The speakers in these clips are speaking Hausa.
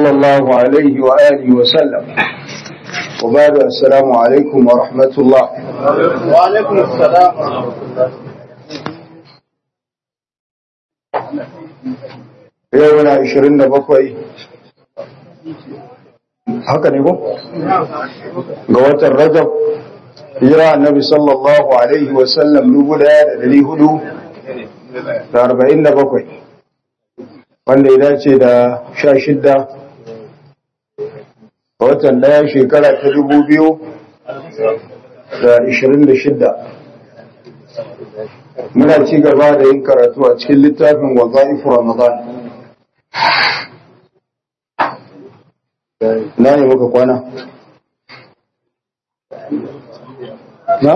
صلى الله عليه وآله وسلم وبعد السلام عليكم ورحمة الله وعليكم السلام ورحمة الله يومنا عشرين بقوي haka ne ko? ga watan rajab hijira annabi sallallahu alaihi wasallam dubu daya da dari hudu da arba'in da bakwai wanda ya dace da sha shidda ga watan daya shekara ta dubu biyu da ishirin da shidda muna ci gaba da yin karatu a cikin littafin waza'ifu ramadan na ne muka kwana na?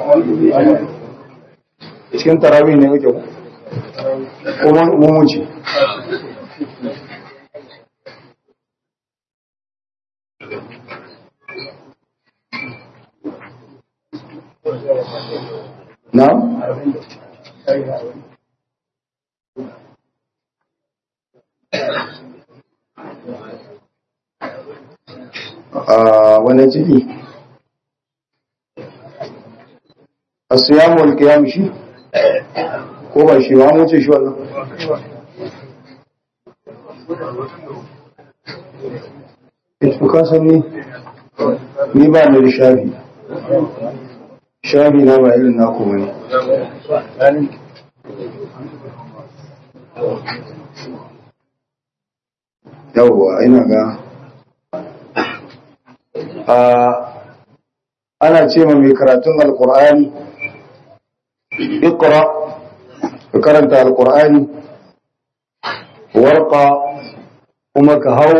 cikin tarawih ne muke kuma mummunci na? a wani ciki a siyamu alkiyam shi ko ba shi ba mu ce shi wannan ita ka san ni ni ba ni da shafi shafi na ba irin naku bane yawwa ina ga ana ce ma mai karatun alkur'ani ikra ka karanta alkur'ani warqa kuma ka hau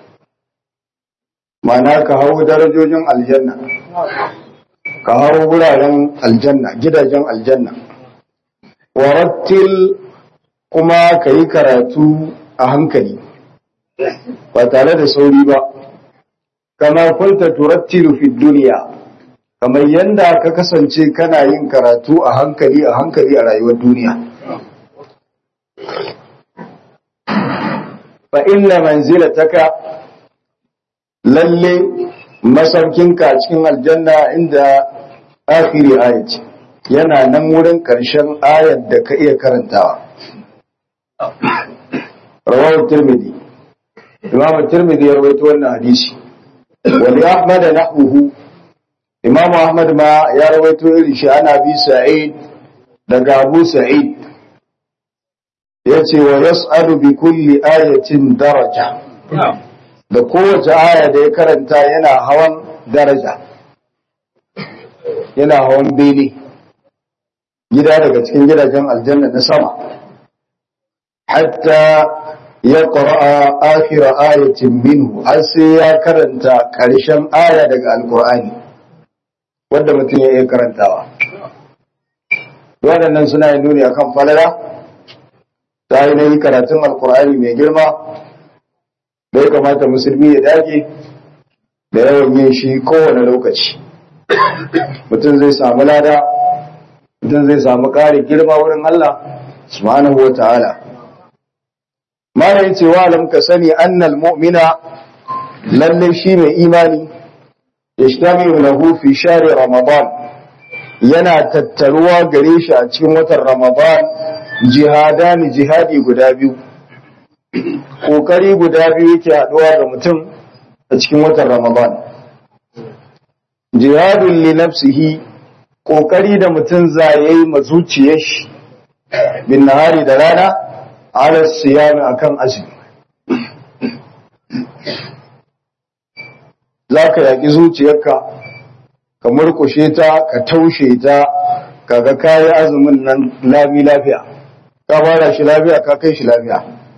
mana ka hau darajojin aljanna ka hau wuraren aljanna gidajen aljanna warattil kuma ka yi karatu a hankali ba tare da sauri ba kama kunta turattilu fi duniya kamar yanda ka kasance kana yin karatu a hankali a hankali a rayuwar duniya fa inna manzilataka lalle masaukinka a cikin aljanna inda akhiri ayat yana nan wurin karshen ayat da ka iya karantawa rawahu tirmidhi imam tirmidhi ya rawaito wannan hadisi wali ahmad nahwuhu imam ahmad ma ya rawaito irin shi ana bi sa'id daga abu sa'id yace wa yas'alu bi kulli ayatin daraja da kowace aya da ya karanta yana hawan daraja yana hawan bene gida daga cikin gidajen aljanna na sama hatta ya ƙura'a akira ayatin minhu har sai ya karanta ƙarshen aya daga alƙur'ani wadda mutum ya iya karantawa waɗannan suna yin nuni akan falala ta yi karatun alƙur'ani mai girma da ya kamata musulmi ya dage da yawan yin shi kowane lokaci mutum zai samu lada mutum zai samu ƙarin girma wurin Allah subhanahu wa ta'ala mana yace wa lam ka sani annal mu'mina lalle shi mai imani yashtamilu lahu fi shahri ramadan yana tattaruwa gare shi a cikin watan ramadan jihadani jihadi guda biyu kokari guda biyu yake haduwa ga mutum a cikin watan ramadan jihadun li nafsihi kokari da mutum zayayi ma zuciyar shi bin nahari da rana ala siyami akan azumi za ka yaƙi zuciyarka ka murkushe ta ka taushe ta kaga kayi azumin nan lami lafiya ka fara shi lafiya ka kai shi lafiya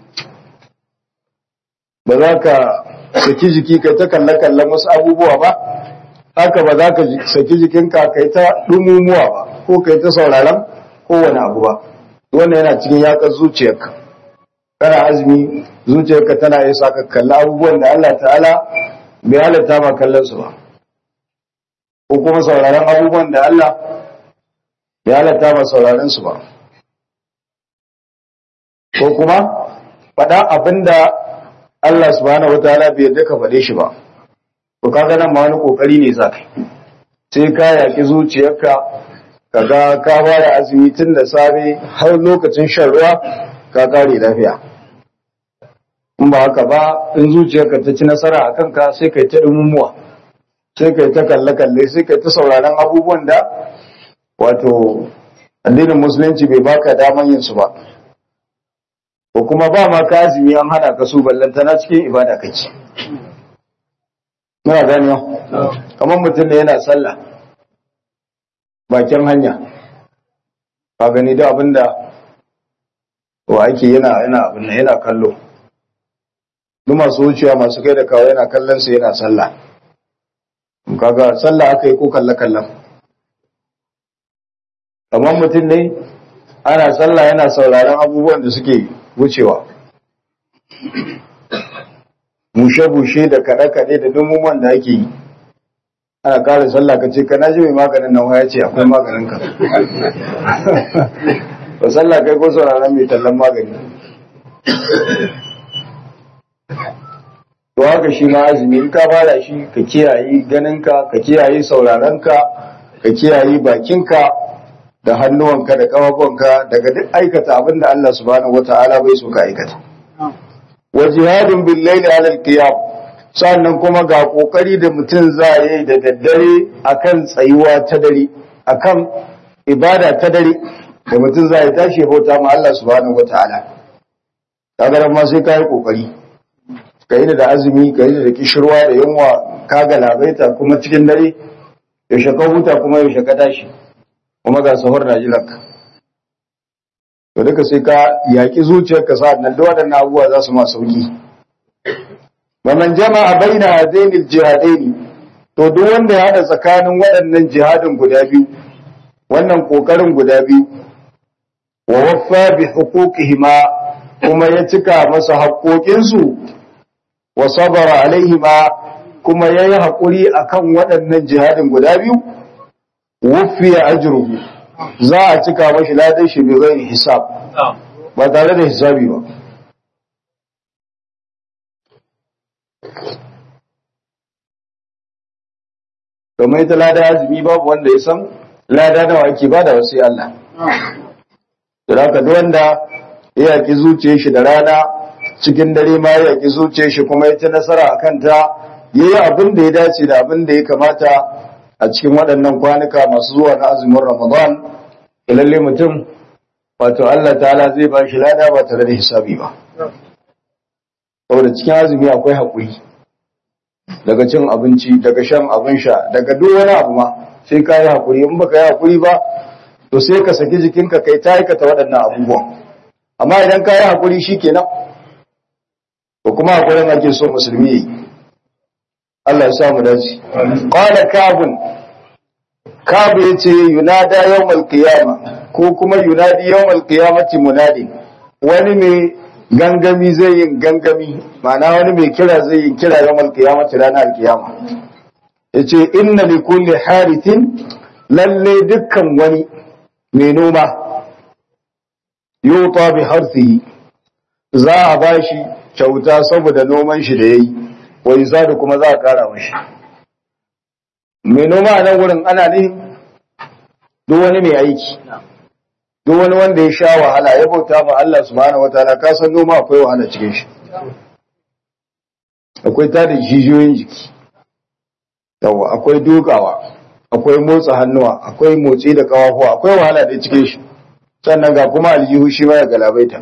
ba za ka saki jiki kai ta kalle-kallen wasu abubuwa ba haka ba za ka saki jikinka kai ta ɗumumuwa ba ko kai ta sauraron kowane abu ba wannan yana cikin yakar zuciyarka kana azumi zuciyarka tana iya sa ka kalli abubuwan da Allah ta'ala bai halatta ma kallon su ba ko kuma sauraron abubuwan da Allah bai halatta ma sauraron su ba ko kuma faɗa abin da Allah subhanahu wataala bai yarda ka faɗe shi ba to kaga nan ma wani kokari ne za kai sai ka yaki zuciyarka kaga ka fara azumi tun da safe har lokacin shan ruwa ka kare lafiya in ba haka ba in zuciyarka ta ci nasara a kanka sai kai ta dumumuwa sai kai ta kalle-kalle sai kai ta sauraron abubuwan da wato addinin musulunci bai baka daman yin su ba ko kuma ba ma ka azumi an hana ka su ballantana cikin ibada kake muna gani kamar mutum da yana sallah bakin hanya ka gani da abinda wa ake yana yana abin yana kallo duk masu wucewa masu kai da kawo yana kallon su yana sallah kaga sallah aka yi ko kalle kallon kamar mutum ne ana sallah yana sauraron abubuwan da suke wucewa bushe-bushe da kaɗe-kaɗe da dumumuwan da ake yi ana ƙara sallah ka ce ka na ji mai maganin nan ya ce akwai maganin ka ba sallah kai ko sauraron mai tallan magani to haka shi ma azumi in ka fara shi ka kiyaye ganinka ka kiyaye sauraronka ka kiyaye bakinka da hannuwanka da kafafunka daga duk aikata abin da Allah subhanahu wata'ala bai so ka aikata wa jihadun bil layli ala al qiyam sannan kuma ga kokari da mutum zai da daddare akan tsayuwa ta dare akan ibada ta dare da mutum zai tashi bauta ma Allah subhanahu wata'ala kaga ma sai kai kokari ka yi da azumi ka yi da kishirwa da yunwa ka galabaita kuma cikin dare yaushe ka huta kuma yaushe ka tashi kuma ga sahur na jiranka to duka sai ka yaƙi zuciyarka sa'ad nan duk waɗannan abubuwa za su ma sauki man jama'a baina hadaini jihadaini to duk wanda ya hada tsakanin waɗannan jihadin guda biyu wannan kokarin guda biyu wa waffa bi huquqihima kuma ya cika masa haƙoƙinsu wa sabara alaihima kuma yayi haƙuri akan waɗannan jihadin guda biyu wufiya ajruhu za a cika mashi ladan shi bai ghairi hisab ba tare da hisabi ba kamar ita lada azumi babu wanda ya san lada nawa ake bada wasu Allah da haka duk wanda ya yaki zuciyar shi da rana cikin dare ma ya yaki zuciyar shi kuma ya ci nasara akan ta yayi abin da ya dace da abin da ya kamata a cikin waɗannan kwanuka masu zuwa na azumin Ramadan lalle mutum wato Allah ta'ala zai ba shi lada ba tare da hisabi ba saboda cikin azumi akwai haƙuri daga cin abinci daga shan abin sha daga duk wani abu ma sai ka yi haƙuri in baka yi haƙuri ba to sai ka saki jikinka kai ta aikata waɗannan abubuwan amma idan ka yi haƙuri shi kenan to kuma haƙurin ake so musulmi yi Allah ya sa mu dace qala kabun kabu yace yunada yawmal qiyama ko kuma yunadi yawmal qiyamati munadi wani mai gangami zai yin gangami ma'ana wani mai kira zai yin kira yawmal qiyamati ranar alkiyama yace inna li kulli harithin lalle dukkan wani mai noma yuta bi harsihi za a bashi kyauta saboda noman shi da yayi wai zadu kuma za a kara mashi mai noma a nan wurin ana nihin duk wani mai aiki duk wani wanda ya sha wahala ya bauta ma Allah subhanahu wataala ka san noma akwai wahala cikin shi akwai tada jijiyoyin jiki yawa akwai dukawa akwai motsa hannuwa akwai motsi da kawafuwa akwai wahala da cikin shi sannan ga kuma aljihu shi ma ya galabaita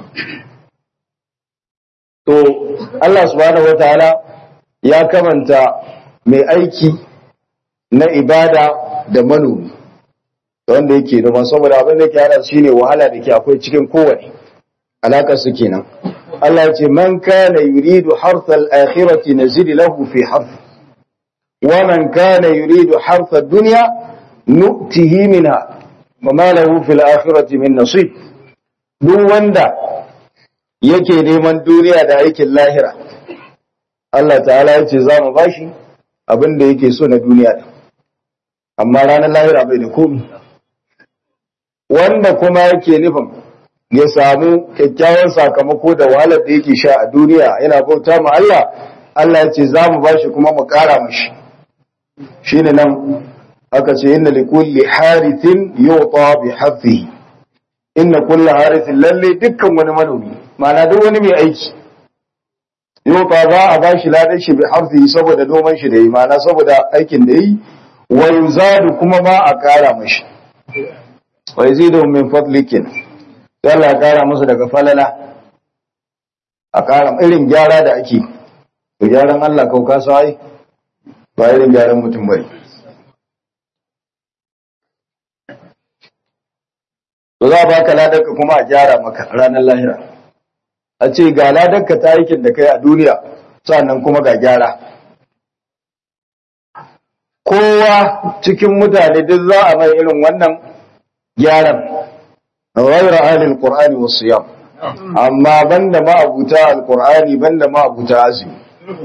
to Allah subhanahu wataala ya kamanta mai aiki na ibada da manomi wanda yake noma saboda abin da ke hada shi ne wahala da ke akwai cikin kowane alakar su kenan Allah ya ce man kana yuridu harthal akhirati nazid lahu fi harth wa man kana yuridu harth ad-dunya nu'tihi minha wa ma lahu fil akhirati min nasib duk wanda yake neman duniya da aikin lahira Allah ta'ala ya ce za mu bashi abin da yake so na duniya din amma ranar lahira bai da komi wanda kuma yake nufin ya samu kyakkyawan sakamako da wahalar da yake sha a duniya yana bauta ma Allah Allah ya ce za mu bashi kuma mu ƙara mashi shine nan aka ce inna li kulli harithin yuta bi hadhihi inna kulli harithin lalle dukkan wani manomi ma'ana duk wani mai aiki yuta za a bashi ladan shi bi hadhihi saboda noman shi da yi ma'ana saboda aikin da yi wa yuzadu kuma ma a ƙara mashi wa yazidu min fadlikin sai Allah ya ƙara musu daga falala a ƙara irin gyara da ake to gyaran Allah kau ka sai ba irin gyaran mutum bane to za a baka ladarka kuma a gyara maka ranar lahira a ce ga ladarka ta aikin da kai a duniya sannan kuma ga gyara kowa cikin mutane duk za a mai irin wannan gyaran ghayra ahli alqur'ani was siyam amma banda ma abuta alqur'ani banda ma abuta azumi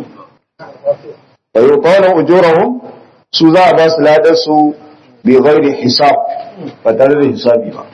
wa yuqalu ujurahum su za a ba su ladar su bi ghairi hisab ba tare da hisabi ba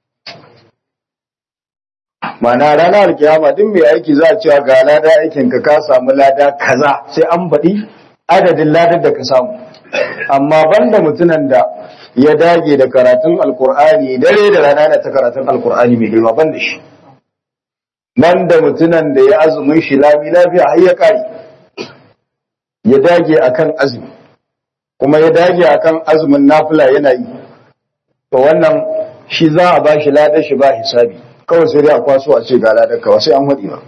mana ranar alkiyama duk mai aiki za a cewa ga lada aikin ka ka samu lada kaza sai an baɗi adadin ladar da ka samu amma banda mutunan da ya dage da karatun alkur'ani dare da rana da ta karatun alkur'ani mai girma banda shi banda mutunan da ya azumin shi lami lafiya har ya kare ya dage akan azumi kuma ya dage akan azumin nafila yana yi to wannan shi za a ba shi ladar shi ba hisabi kawai sai dai a kwaso a ce ga ladar kawa sai an haɗi ba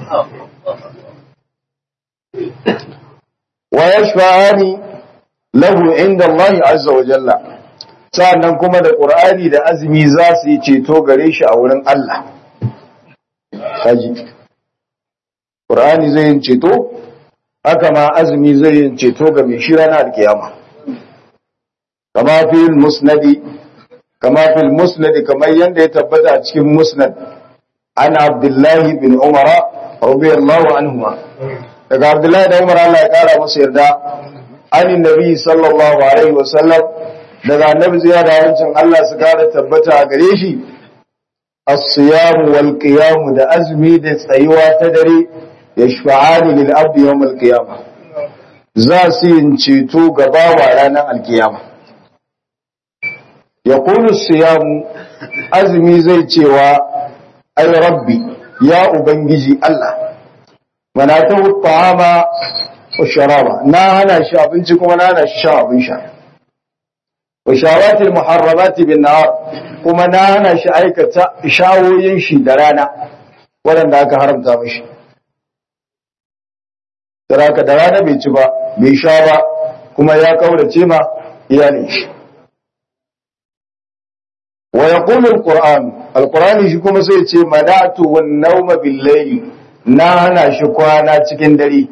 wa yashfa'ani lahu inda Allah azza wa jalla sa'annan kuma da Qur'ani da azumi za su yi ceto gare shi a wurin Allah kaji Qur'ani zai yin ceto haka ma azumi zai yin ceto ga mai shi ranar alkiyama kama fil musnadi kama fil musnadi kamar yanda ya tabbata a cikin musnad ana abdullahi bin umara radiyallahu anhuma daga abdullahi da umar Allah ya kara masa yarda an nabi sallallahu alaihi wa sallam daga annabi ziyara da wancin Allah su kara tabbata a gare shi as-siyam wal qiyam da azmi da tsayuwa ta dare yashfa'ani lil abdi yawm al qiyamah za su yin ceto ga bawa ranar alkiyama yaqulu as-siyam azmi zai cewa ay rabbi ya ubangiji Allah manatahu ta'ama wa sharaba na hana shi abinci kuma na hana shi sha abin sha wa shawatil muharramati bin nahar kuma na hana shi aikata shawoyin shi da rana waɗanda aka haramta mishi Saraka da rana bai ci ba bai sha ba kuma ya kaurace ma iyalin shi wa yaqulu alquran alqurani shi kuma sai ce manatu wan nawma bil layl na hana shi kwana cikin dare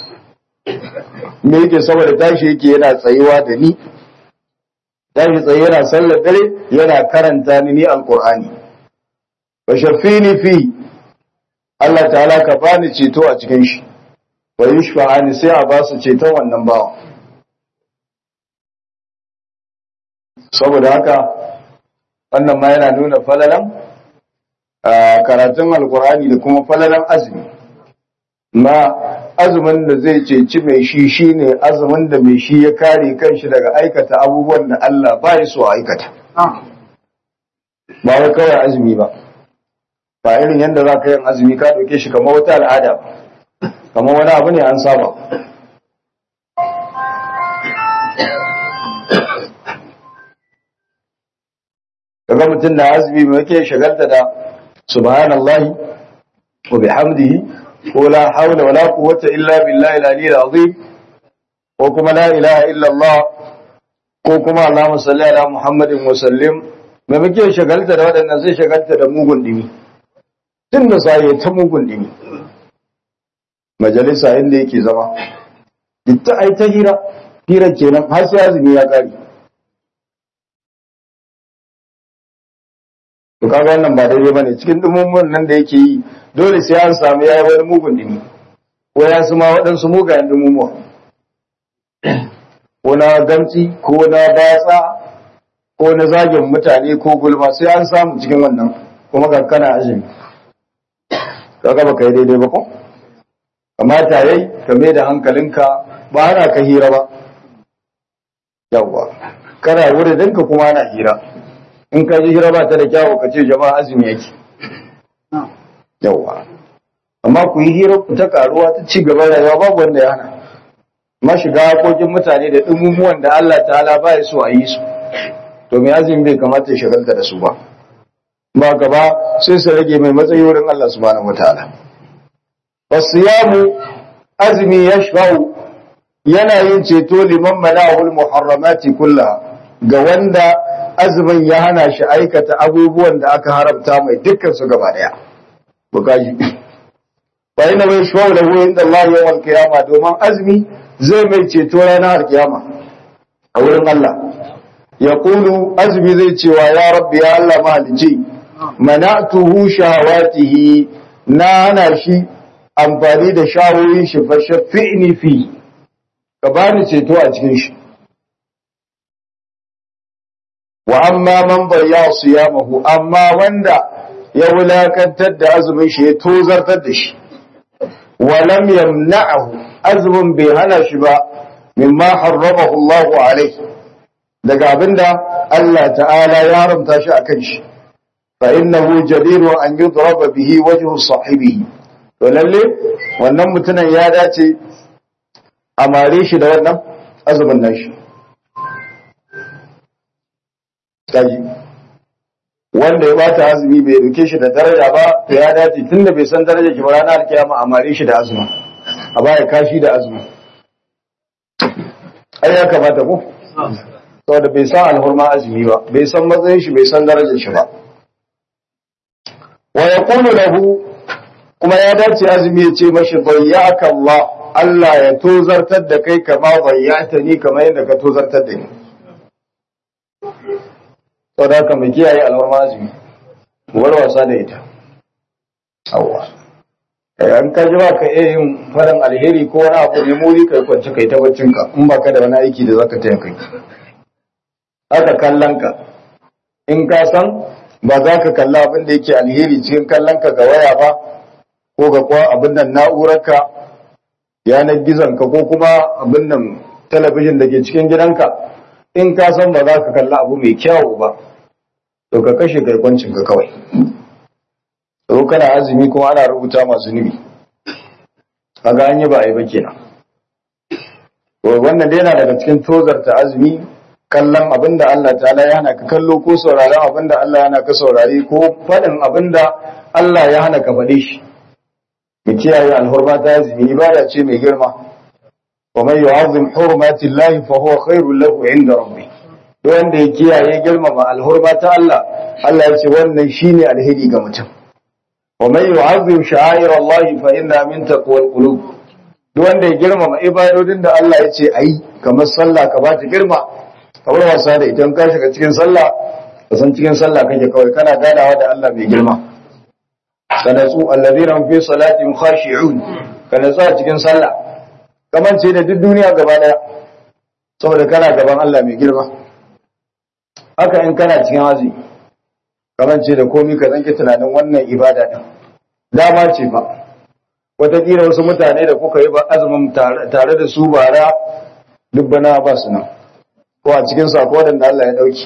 me yake saboda tashi yake yana tsayuwa da ni tashi tsaye yana sallar dare yana karanta ni ni alqur'ani wa shaffini fi Allah ta'ala ka bani ceto a cikin shi wa yushfa'ani sai a ba su ceton wannan bawa saboda haka wannan ma yana nuna falalan karatun alkur'ani da kuma falalan azumi ma azumin da zai ceci mai shi shine azumin da mai shi ya kare kanshi daga aikata abubuwan da Allah ba ya so aikata ba wai kawai azumi ba ba irin yadda za ka yin azumi ka ɗauke shi kamar wata al'ada kamar wani abu ne an saba kaga mutum na azumi mai yake shagalta da subhanallahi wa bihamdihi ko la hawla wala quwwata illa billahi al-aliyyil azim ko kuma la ilaha illa Allah ko kuma Allahumma salli ala Muhammadin wa sallim mai muke shagalta da waɗannan sai shagalta da mugun dimi tun da sai ta mugun dimi majalisa inda yake zama ita ai ta hira hira kenan har sai azumi ya kare to kaga wannan ba daidai bane cikin dumummun nan da yake yi dole sai an samu yayi wani mugun dimi ko ya su ma waɗansu mugayen dumummu ko na gamci ko na batsa ko na zagin mutane ko gulma sai an samu cikin wannan kuma ga kana azumi kaga baka yi daidai ba ko kamata yayi ka mai da hankalinka ba ana ka hira ba yawwa kana wurin ka kuma ana hira in ka ji hira ba ta da kyawu ka ce jama'a azumi yake yawwa amma ku yi hira ku ta karuwa ta ci gaba rayuwa babu wanda ya hana ma shiga hakokin mutane da dumumuwan da Allah ta'ala ba ya so a yi su to mai azumi bai kamata ya shagalta da su ba ba gaba sai su rage mai matsayi wurin Allah subhanahu wataala wasiyamu azumi yashfa'u yana yin ceto liman mala'ul muharramati kullaha ga wanda azumin ya hana shi aikata abubuwan da aka haramta mai dukkan su gaba daya bukaji fa inna mai shawau lahu inda Allah yawmal qiyama domin azumi zai mai ceto ranar kiyama a wurin Allah ya kulu azumi zai cewa ya rabbi ya Allah mahalici mana'tuhu shahawatihi na hana shi amfani da shawoyin shi fa shafi'ni fi ka bani ceto a cikin shi wa amma man bayya siyamahu amma wanda ya wulakantar da azumin shi ya tozartar da shi wa lam yamna'ahu azumin bai hana shi ba mimma harramahu Allahu alaihi daga abinda Allah ta'ala ya haramta shi akan shi fa innahu jadiru an yudraba bihi wajhu sahibihi to lalle wannan mutumin ya dace a mare shi da wannan azumin nashi kaji wanda ya bata azumi bai duke shi da daraja ba to ya dace tunda bai san darajar shi ba ranar alkiyama a mare shi da azumi a baya kashi da azumi ai ya kamata ko saboda bai san alhurma azumi ba bai san matsayin shi bai san darajar shi ba wa yaqulu lahu kuma ya dace azumi ya ce mashi bayyaka Allah Allah ya tozartar da kai kama bayyata ni kamar yadda ka tozartar da ni saboda haka mai kiyaye alhurma azumi war wasa da ita awwa an ka ji ba ka iya yin farin alheri ko wani abu ne muri kai kwanci kai ta baccinka in ba ka da wani aiki da zaka taya kai aka kallon ka in ka san ba za ka kalla abin da yake alheri cikin kallon ka ga waya ba ko ga kwa abin nan na'urarka yanar gizon ka ko kuma abin nan talabijin da ke cikin gidanka in ka san ba za ka kalla abu mai kyawu ba to ka kashe kai kwancin ka kawai ko kana azumi kuma ana rubuta masu nubi kaga an yi ba a yi ba kenan wannan dai yana daga cikin tozarta azumi kallon abinda Allah ta'ala ya hana ka kallo ko sauraron abinda Allah ya hana ka saurari ko faɗin abinda Allah ya hana ka faɗe shi mu kiyaye alhurma ta azumi ibada ce mai girma wa man yu'azzim hurmati Allah fa huwa khairul lahu 'inda rabbih duk wanda ya kiyaye girmama alhurma ta Allah Allah ya ce wannan shine alheri ga mutum wa man yu'azzim sha'air Allah fa inna min taqwal qulub duk wanda ya girmama ibadodin da Allah ya ce ayi kamar sallah ka ba ta girma kamar wasa da idan ka shiga cikin sallah ka san cikin sallah kake kawai kana ganawa da Allah mai girma sanatsu alladhina fi salatihim khashi'un kana tsaya cikin sallah kamar ce da duk duniya gaba daya saboda kana gaban Allah mai girma haka in kana cikin hazi kamar ce da komai ka zanke tunanin wannan ibada din dama ce fa wataƙila wasu mutane da kuka yi ba azumin tare da su bara duk bana ba su nan ko a cikin sako da Allah ya dauki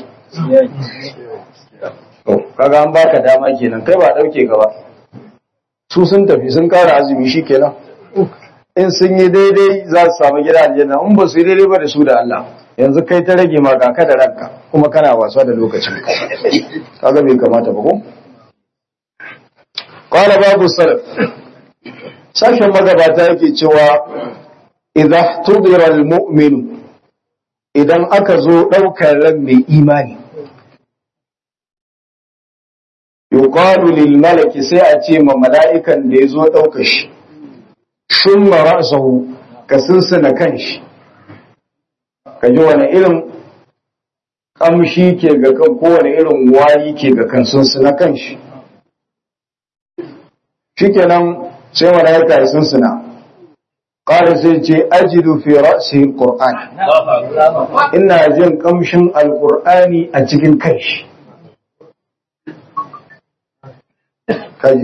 kaga an baka dama kenan kai ba dauke ka ba su sun tafi sun kara azumi shikenan in sun yi daidai za su samu gida aljanna in ba su yi daidai ba da su da Allah yanzu kai ta rage ma ka da ranka kuma kana wasa da lokacin ka kaga bai kamata ba ko qala babu salaf sashen magabata yake cewa idza tudira almu'minu idan aka zo ɗaukar ran mai imani yuqalu lil malaki sai a ce ma mala'ikan da ya zo ɗaukar shi shumma ra'sahu ka sinsina kanshi ka ji wani irin kamshi ke ga kan kowane irin wari ke ga kan sinsina kanshi shikenan sai mala'ika ya sinsina Ƙara sai ce ajidu fi ra'si Qur'an. Ina jin kamshin Alƙur'ani a cikin kanshi. kaji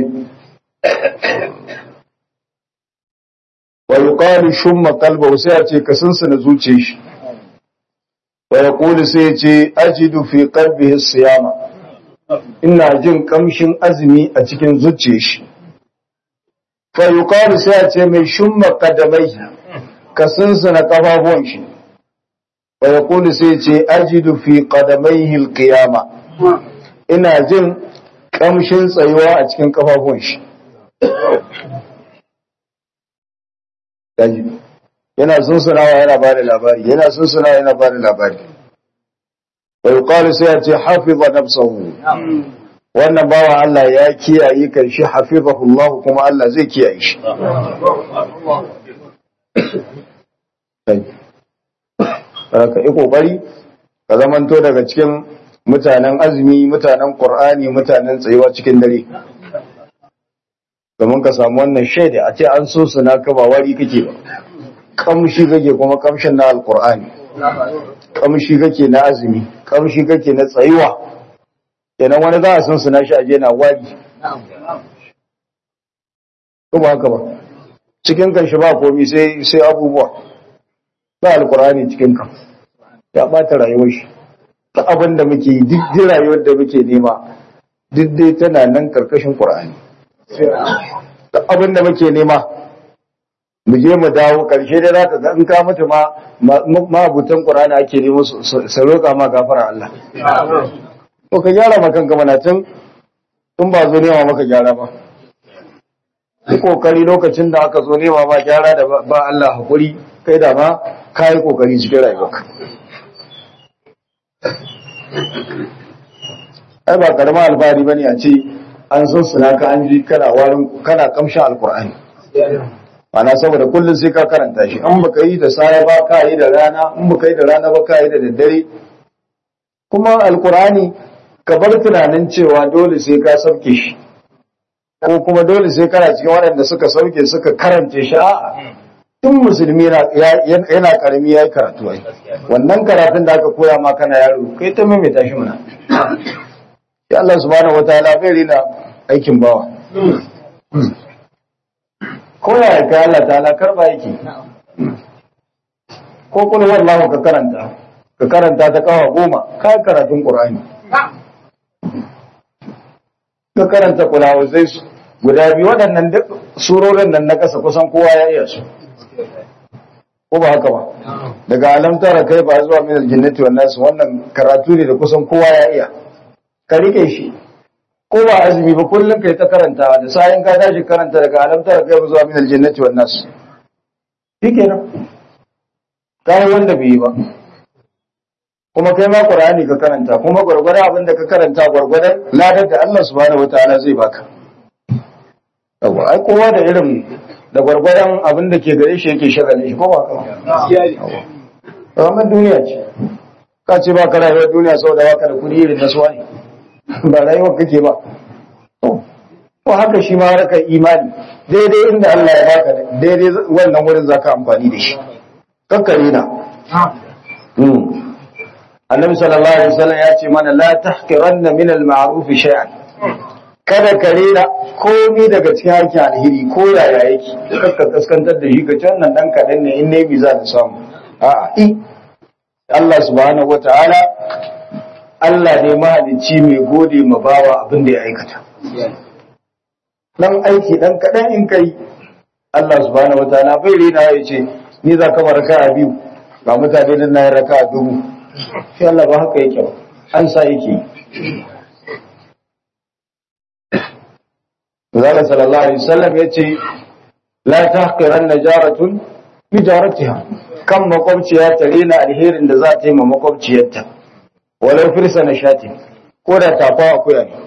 wa yuqalu shumma qalbahu sai a ce ka sunsuna zuciyar shi wa yaqulu sai ya ce ajidu fi qalbihi siyama ina jin kamshin azumi a cikin zuciyar shi fa yuqalu sai a ce mai shumma qadamai ka sunsuna kafafuwan shi wa yaqulu sai ya ce ajidu fi qadamaihi alqiyama ina jin kamshin tsayuwa a cikin kafafuwan shi Daji. yana sunsunawa yana ba da labari yana sunsunawa yana ba da labari wa yuqalu sai ya ce hafiza nafsahu wannan bawa Allah ya kiyaye kan shi hafizahu Allah kuma Allah zai kiyaye shi ka yi kokari ka zamanto daga cikin mutanen azumi mutanen qur'ani mutanen tsayuwa cikin dare domin ka samu wannan shaida a ce an so suna ka ba wari kake ba kamshi kake kuma kamshin na alqur'ani kamshi kake na azumi kamshi kake na tsayuwa kenan wani za a san suna shi aje na wari ko ba haka ba cikin kan shi ba komi sai sai abubuwa ba alqur'ani cikin kan ya bata rayuwar shi ta abin da muke yi duk rayuwar da muke nema duk dai tana nan karkashin qur'ani duk abin da muke nema mu je mu dawo karshe dai zaka ga in ka mutu ma mabutan qur'ani ake nemo su roƙa ma gafara Allah to ka gyara ma kanka mana tun tun ba zo nema maka gyara ba yi kokari lokacin da aka zo nema ba gyara da ba Allah hakuri kai da ma ka yi kokari cikin rayuwarka ai ba karama alfahari bane a ce an san suna ka an ji kana warin kana kamshin alkur'ani ana saboda kullum sai ka karanta shi an baka yi da safe ba ka yi da rana in baka yi da rana ba ka yi da daddare kuma alkur'ani ka bar tunanin cewa dole sai ka sauke shi ko kuma dole sai kana cikin waɗanda suka sauke suka karance shi a'a tun musulmi yana karami ya yi karatu ai wannan karatun da aka koya ma kana yaro kai ta maimaita shi mana ya Allah subhanahu wataala bai rina aikin bawa ko ya kai Allah ta'ala karba yake ko kun wallahu ka karanta ka karanta ta kawa goma ka karatun qur'ani ka karanta kulawuzai guda biyu waɗannan duk surorin nan na kasa kusan kowa ya iya su ko ba haka ba daga alamtara kai ba zuwa min aljannati wan nas wannan karatu ne da kusan kowa ya iya ka rike shi ko ba azumi ba kullum kai ta karantawa da sayan ka tashi karanta daga alamtara kai ba zuwa min aljannati wan nas shikenan kai wanda bai yi ba kuma kai ma qur'ani ka karanta kuma gurgurdan abin da ka karanta gurgurdan ladar da Allah subhanahu wataala zai baka yawa ai kowa da irin da gwargwadon abin da ke gare shi yake shagalin shi ko ba ka ba duniya ce ka ce ba ka rayuwar duniya sau da waka da kudi irin na suwa ne ba rayuwar kake ba ko haka shi ma harkar imani daidai inda Allah ya baka daidai wannan wurin za ka amfani da shi kakkare na annabi sallallahu alaihi wasallam ya ce mana la tahqiranna min al-ma'ruf shay'an kada ka rera komi daga cikin harkin alheri ko yaya yake kakka kaskantar da shi ka can nan dan kaɗan ne in ne za ta samu a'a i Allah subhanahu wata'ala Allah ne mahalicci mai gode ma bawa abin da ya aikata dan aiki dan kaɗan in kai Allah subhanahu wata'ala bai rena ya ce ni za ka raka a biyu ba mutane da na yi raka a dubu shi Allah ba haka yake ba an sa yake Zala sallallahu Alaihi wasallam ya ce, La ta haƙiran na jaratun bi jaratiha, kan makwabciya ta rena alherin da za ta yi ma makwabciyarta, walau firsa na shati, ko da tafa akuya ne.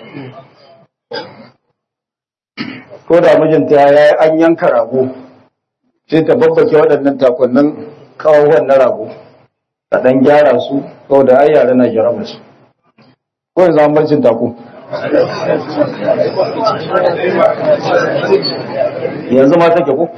Ko da mijinta ya yi an yanka rago, sai ta babbake waɗannan takonnin kawawan na rago, ta ɗan gyara su, kau da ai yare na jaraba su. Ko yanzu an barcin tako. yanzu ma take ko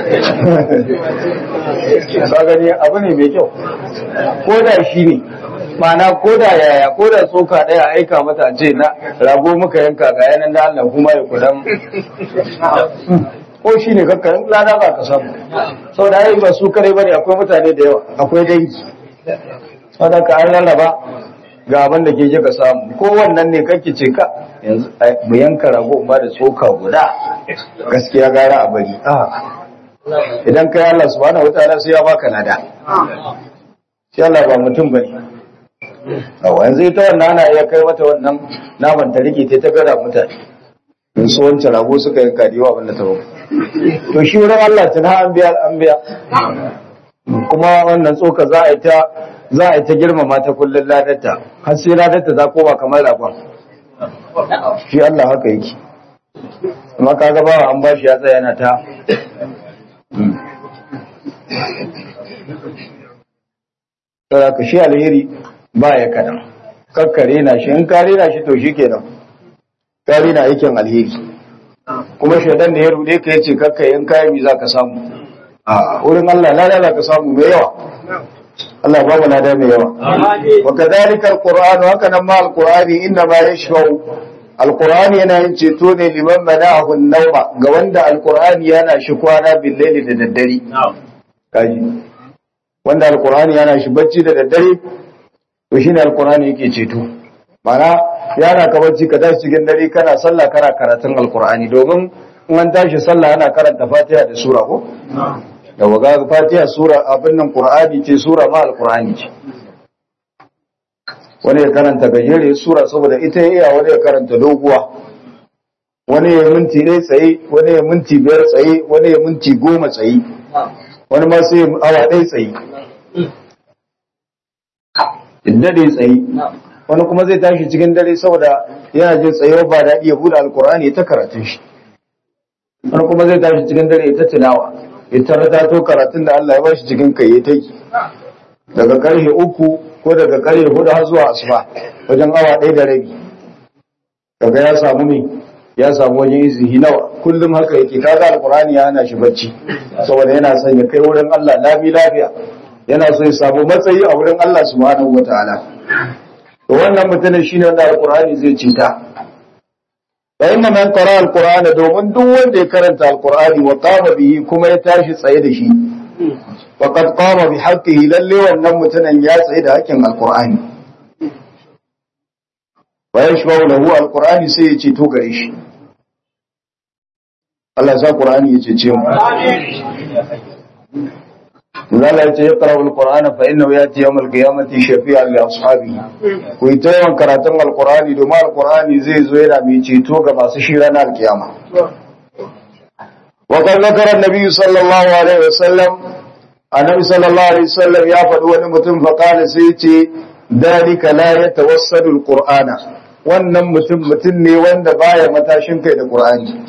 ka gani abu ne mai kyau ko da shi ne mana ko da yaya ko da tsoka ɗaya aika mata a ce na rago muka yanka ga yanan da Allah kuma ya kudan ko shi ne kakka lada ba ka samu sau da ba su kare bane akwai mutane da yawa akwai dangi wadda ka an lallaba ga abin da ke je ka samu ko wannan ne kake ce ka yanzu mu yanka rago ba da tsoka guda gaskiya gara a bari idan kai Allah subhanahu wataala sai ya baka lada sai Allah ba mutum bane awa yanzu ita wannan ana iya kai mata wannan naman ta rike ta gara mutane in su wancan rago suka yanka da yawa abinda ta bau to shi wurin Allah tana an biya an biya kuma wannan tsoka za a yi ta za a yi ta girmama ta kullun ladarta har sai ladarta za koma kamar ragon shi Allah haka yake amma kaga ba an bashi ya tsaya yana ta Saboda ka shi alheri ba ya kadan kakkare na shi in kare na shi to shi kenan kare na aikin alheri kuma shaidan da ya rude ka yace kakka in kayan mi za ka samu a wurin Allah lada ka samu mai yawa Allah ba mu lada mai yawa wa kadhalika alquran haka nan ma alqurani inna ma yashfa'u alqurani yana yin ceto ne liman mana'ahu an-nawma ga wanda alqurani yana shi kwana bil laili da daddare kaji wanda alqurani yana shi bacci da daddare to shine alqurani yake ceto mana yana ka bacci ka tashi cikin dare kana sallah kana karatun alqurani domin in an tashi sallah ana karanta fatiha da sura ko da waga fatiha sura abin nan qur'ani ce sura ma alqur'ani ce wani ya karanta gajere sura saboda ita iya wani ya karanta doguwa wani ya minti ɗaya tsaye wani ya minti biyar tsaye wani ya minti goma tsaye wani ma sai awa ɗaya tsaye dare tsaye wani kuma zai tashi cikin dare saboda yana jin tsayewa ba daɗi ya buɗe alkur'ani ta karatun shi wani kuma zai tashi cikin dare ta tilawa ya tarata to karatun da Allah ya bashi cikin kai ya tai daga karfe uku ko daga karfe hudu har zuwa asuba wajen awa ɗaya da rabi kaga ya samu me ya samu wajen izihi nawa kullum haka yake kaga alkur'ani ya hana shi bacci saboda yana son ya kai wurin Allah lami lafiya yana so ya samu matsayi a wurin Allah subhanahu wataala to wannan mutumin shine wanda alkur'ani zai cita fa inna man qara alqur'ana domin duk wanda ya karanta alqur'ani wa qama bihi kuma ya tashi tsaye da shi faqad qama bi haqqihi lalle wannan mutumin ya tsaye da haƙƙin alqur'ani wa yashfa'u lahu alqur'ani sai ya ce to gare shi Allah ya sa qur'ani ya cece mu Zala ya ce ya ƙara alƙur'ana fa inna ya ce yawon alƙiyamati shafi'a li ashabi ku yi ta yawan karatun alƙur'ani domin alƙur'ani zai zo yana mai ceto ga masu shi ranar alƙiyama. Wa kan zakara Nabi sallallahu alaihi wasallam Annabi sallallahu alaihi wasallam ya faɗi wani mutum fa kana sai ya ce dalika la yatawassadu alqur'ana wannan mutum mutum ne wanda baya matashin kai da qur'ani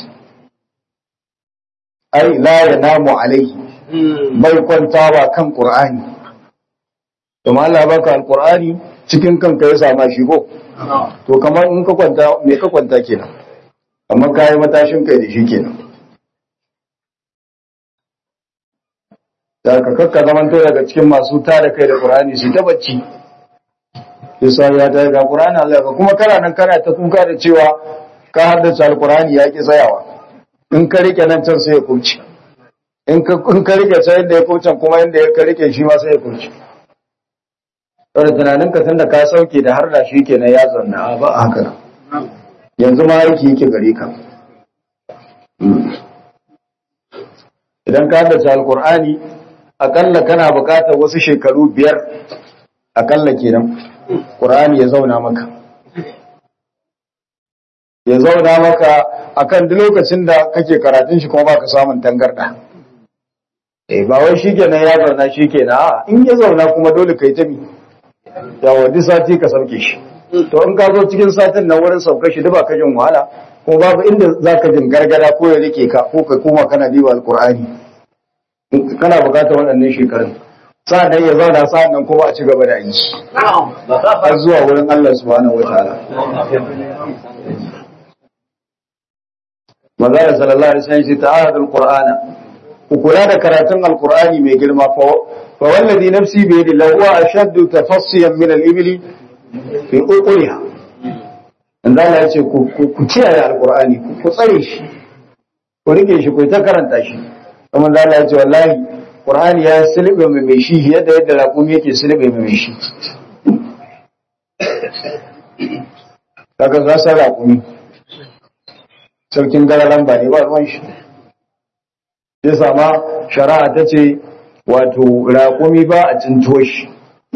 ai la yanamu alaihi bai kwantawa kan Qur'ani kuma Allah baka alqur'ani cikin kanka ya sama shi ko to kamar in ka kwanta me ka kwanta kenan amma kai matashin kai da shi kenan da ka kakka zaman to daga cikin masu tada kai da Qur'ani su ta bacci yasa ya ta ga Qur'ani Allah ka kuma kana nan kana ta kuka da cewa ka haddace alqur'ani ya ki tsayawa in ka rike nan can sai ya kurci in ka rike sai inda ya kucin kuma inda ya ka rike shi ma sai ya kuci saboda tunanin ka tunda ka sauke da har da shi kenan ya zanna ba a haka yanzu ma aiki yake gare ka idan ka haddace alkur'ani akalla kana bukatar wasu shekaru biyar akalla kenan qur'ani ya zauna maka ya zauna maka akan duk lokacin da kake karatun shi kuma baka samun tangarda eh ba wai shikenan ya zauna shikenan a in ya zauna kuma dole kai ta mi yawa duk sati ka sauke shi to in ka zo cikin satin nan wurin sauka shi duk ba ka jin wahala ko babu inda zaka jin gargada ko ya rike ka ko ka koma kana diba alqur'ani kana bukatar waɗannan shekarun sa'an nan ya zauna sa'an nan kuma a ci gaba da yi har zuwa wurin Allah subhanahu wataala Manzara sallallahu alaihi wasallam shi ta'ahadul Qur'ana ku kula da karatun alqur'ani mai girma fa fa wallazi nafsi bi yadi lahu ashaddu tafassiyan min al-ibli fi uquliha inda Allah ya ce ku ku kiyaye alqur'ani ku tsare shi ku rike shi ku ta karanta shi kuma da Allah ya ce wallahi qur'ani ya silbe mai mai shi yadda yadda raƙumi yake silbe mai mai shi kaga za sa raƙumi sarkin gararan ba ne ba ruwan shi ya sama shari'a ta ce wato raƙumi ba a cinto shi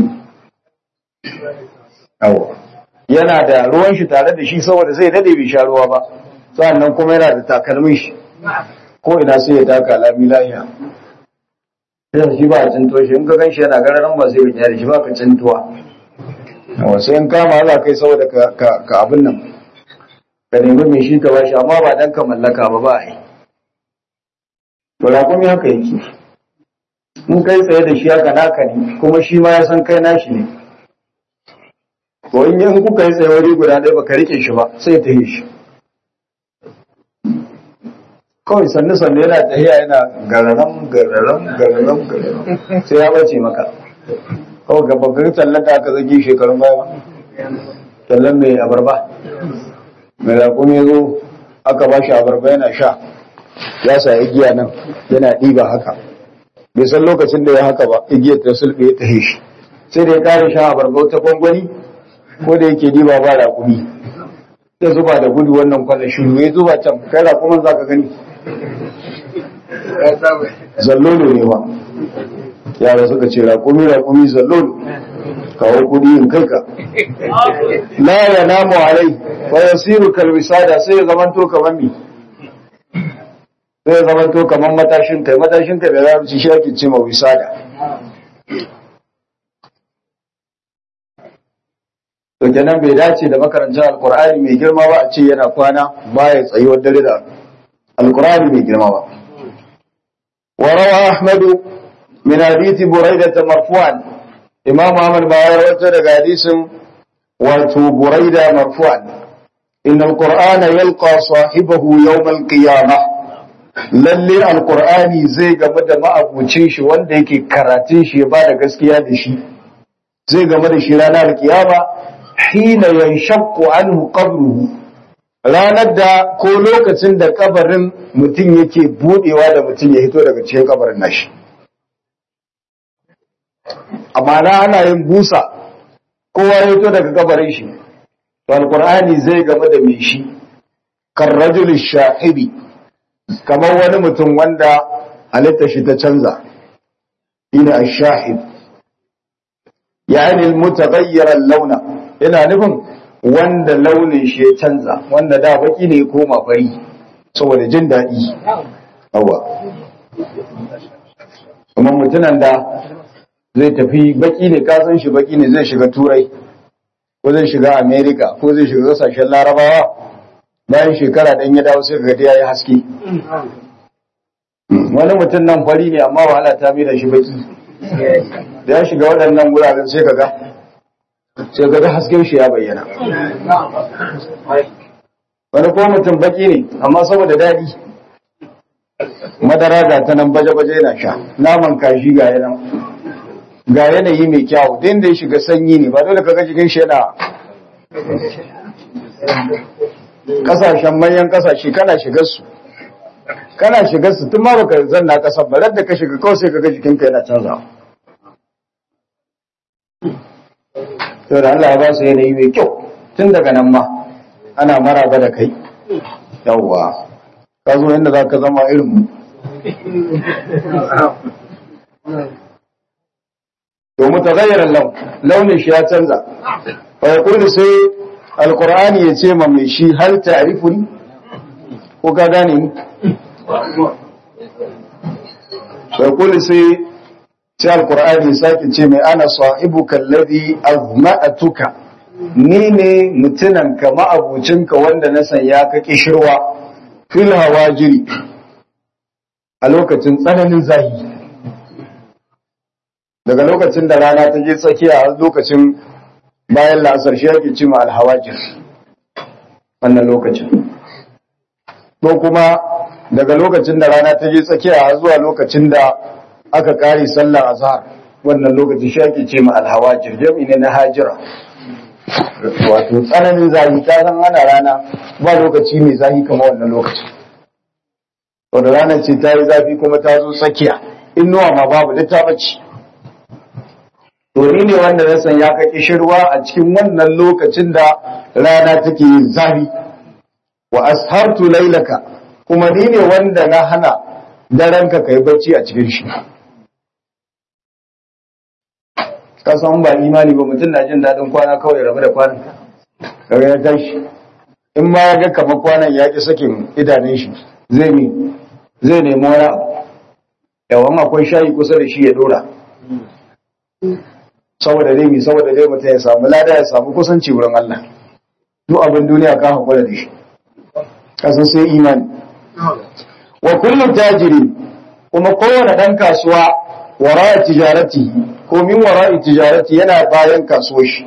yana da ruwan shi tare da shi saboda zai dade bai sha ruwa ba sannan kuma yana da takalmin shi ko ina sai ya taka lami lahiya sai shi ba a cinto shi in ka gan shi yana gararan ba sai ya da shi ba ka cintuwa sai in kama Allah kai saboda ka abin nan ka nemi mai shi ka ba shi amma ba dan ka mallaka ba ba a yi to raƙumi haka yake in kai tsaye da shi haka naka ne kuma shi ma ya san kai nashi ne to in yin kuka yi tsaye wuri guda ɗaya baka rike shi ba sai ta yi shi kawai sannu sannu yana tahiya yana gararan gararan gararan gararan sai ya bace maka kawai ga babbar tallan da aka zage shekarun baya tallan mai abarba mai raƙumi zo aka ba shi abarba yana sha ya sa igiya nan yana ɗiba haka bai san lokacin da ya haka ba igiyar ta sulɓe ya tahe shi sai da ya kare sha abarba ta gwangwani ko da yake ɗiba ba raƙumi ya zuba da gudu wannan kwallon shiru ya zuba can kai raƙumin za ka gani zallolo ne ba yara suka ce raƙumi raƙumi zallolo kawo kudi in kai ka la ya namu alai wa yasiru kalwisada sai ya zamanto kamar mi sai ya zamanto kamar matashin kai matashin kai da za ci shi ake ce ma wisada to kenan bai dace da makarantar alkur'ani mai girma ba a ce yana kwana baya tsayuwar dare da alkur'ani mai girma ba وروى أحمد من حديث بريدة مرفوعا إمام أحمد باير وتر حديث واتو بريدة مرفوعا إن القرآن يلقى صاحبه يوم القيامة lalle alkur'ani zai game da ma'abucin shi wanda yake karatun shi ya bada gaskiya da shi zai game da shi ranar kiyama hina yanshaqqu anhu qabruhu ranar da ko lokacin da kabarin mutum yake budewa da mutum ya hito daga cikin kabarin nashi amma na ana yin busa kowa ya hito daga kabarin shi to alqur'ani zai game da mai shi kan rajul shahibi kamar wani mutum wanda halitta shi ta canza ina ash-shahid yani al-mutaghayyir al-launa ina nufin wanda launin shi ya canza wanda da baki ne ya koma fari saboda jin daɗi awa kuma mutunan da zai tafi baki ne kasan shi baki ne zai shiga turai ko zai shiga america ko zai shiga kasashen larabawa bayan shekara ɗan ya dawo sai ga ya yi haske wani mutum nan fari ne amma wahala ta mai da shi baki da ya shiga waɗannan wuraren sai ka ga sai ga hasken shi ya bayyana wani ko mutum baki ne amma saboda daɗi madara ga ta nan baje-baje yana sha naman kashi ga yana ga yanayi mai kyau din da ya shiga sanyi ne ba dole ka ga jikin shi yana kasashen manyan kasashe kana shigar su kana shigar su tun ma baka zanna kasar ba da ka shiga kawai sai ka ga jikinka yana canzawa to da Allah ya ba su yanayi mai kyau tun daga nan ma ana maraba da kai yawwa ka zo inda za ka zama irin mu to mutaghayyiran laun launin shi ya canza fa yaqulu sai alqur'ani ya ce ma mai shi hal ta'rifuni ko ka gane ni fa yaqulu sai sai alkur'ani sake ce mai ana sahibuka alladhi azma'atuka ni ne mutunan ka ma'abucinka wanda na sanya ka kishirwa fil hawajiri a lokacin tsananin zahi daga lokacin da rana ta je tsakiya a lokacin bayan la'asar shi yake cima alhawajir wannan lokacin ko kuma daga lokacin da rana ta je tsakiya har zuwa lokacin da aka kare sallar azhar wannan lokacin shi ake ce ma alhawajir jami ne na hajira wato tsananin zafi ta san ana rana ba lokaci mai zafi kamar wannan lokacin wadda ranar ce ta yi zafi kuma ta zo tsakiya inuwa ma babu da ta bace to ni ne wanda na san ya ka kishirwa a cikin wannan lokacin da rana take yin zafi wa ashartu lailaka kuma ni ne wanda na hana daranka kai bacci a cikin shi ka san ba imani ba mutum na jin daɗin kwana kawai rabu da kwanan kaga ya tashi in ma ya ga kamar kwanan ya ki sakin idanun shi zai mi zai nemi wani abu yawan akwai shayi kusa da shi ya dora saboda dai mi saboda dai mutum ya samu lada ya samu kusanci wurin Allah duk abin duniya ka hakura da shi kasan sai imani wa kullum tajiri kuma kowane ɗan kasuwa wara tijarati ko min wara tijarati yana bayan kasuwar shi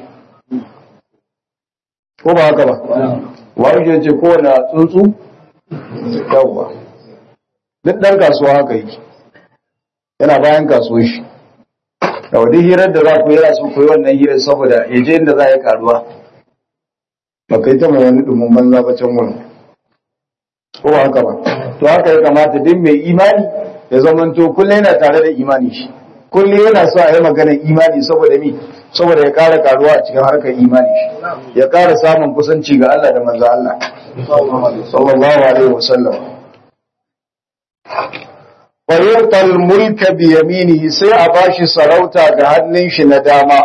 ko ba haka ba wani ce kowane tsuntsu yawwa duk ɗan kasuwa haka yake yana bayan kasuwar shi da wadda hirar da za ku yi su ku yi wannan hirar saboda ya je inda za a yi karuwa ba kai ta mai wani ɗumin banza ba can wurin ko ba haka ba to haka ya kamata duk mai imani ya zamanto kullum yana tare da imani shi kullum yana so a yi magana imani saboda mi saboda ya ƙara karuwa a cikin harkar imani shi ya ƙara samun kusanci ga Allah da manzo Allah sallallahu alaihi wasallam wa yutal mulka bi yaminihi sai a bashi sarauta da hannun shi na dama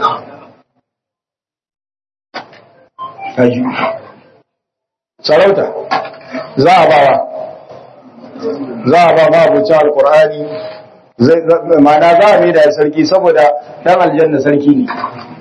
kaji sarauta za a bawa za a ba ma abucin alkur'ani mana za a mai da sarki saboda dan aljanna sarki ne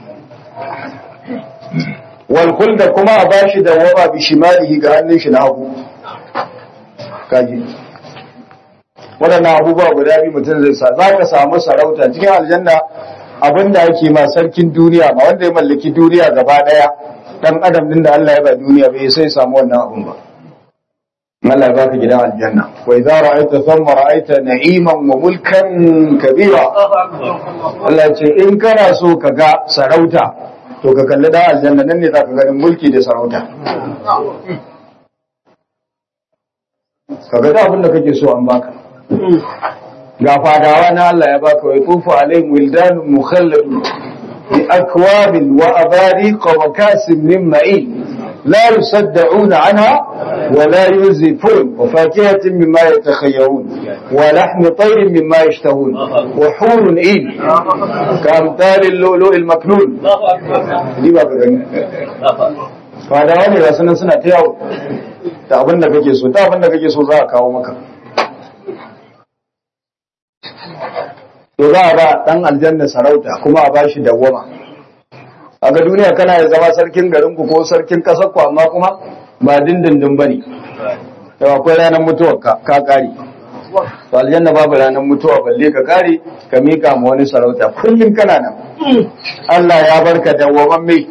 walkul da kuma a bashi da waba bi shimalihi ga hannun shi na hagu kaji waɗannan abubuwa guda biyu mutum zai sa za ka samu sarauta cikin aljanna abinda ake ma sarkin duniya ma wanda ya mallaki duniya gaba ɗaya dan adam din da Allah ya ba duniya bai sai samu wannan abun ba Allah ya baka gidan aljanna wa idza ra'aita thumma ra'aita na'iman wa mulkan kabira Allah ya ce in kana so ka ga sarauta to ka kalli da aljanna nan ne zaka ganin mulki da sarauta ka ga abin da kake so an baka ga fadawa na Allah ya baka wa tufu alaihim wildanun mukhalladun بأكواب وأباريق وكاس من معين لا يصدعون عنها ولا ينزفون وفاكهة مما يتخيرون ولحم طير مما يشتهون وحور إين كأمثال اللؤلؤ المكنون دي بقى فهذا wani ga sunan suna ta yawo da abin da kake so ta abin da kake so za a kawo maka to za a ba dan aljanna sarauta kuma a bashi dawwama a ga duniya kana ya zama sarkin garinku ko sarkin kasar ku amma kuma ba dindindin bane to akwai ranar mutuwar ka ka kare to aljanna babu ranar mutuwa balle ka kare ka mika ma wani sarauta kullum kana nan Allah ya barka dawwaman mai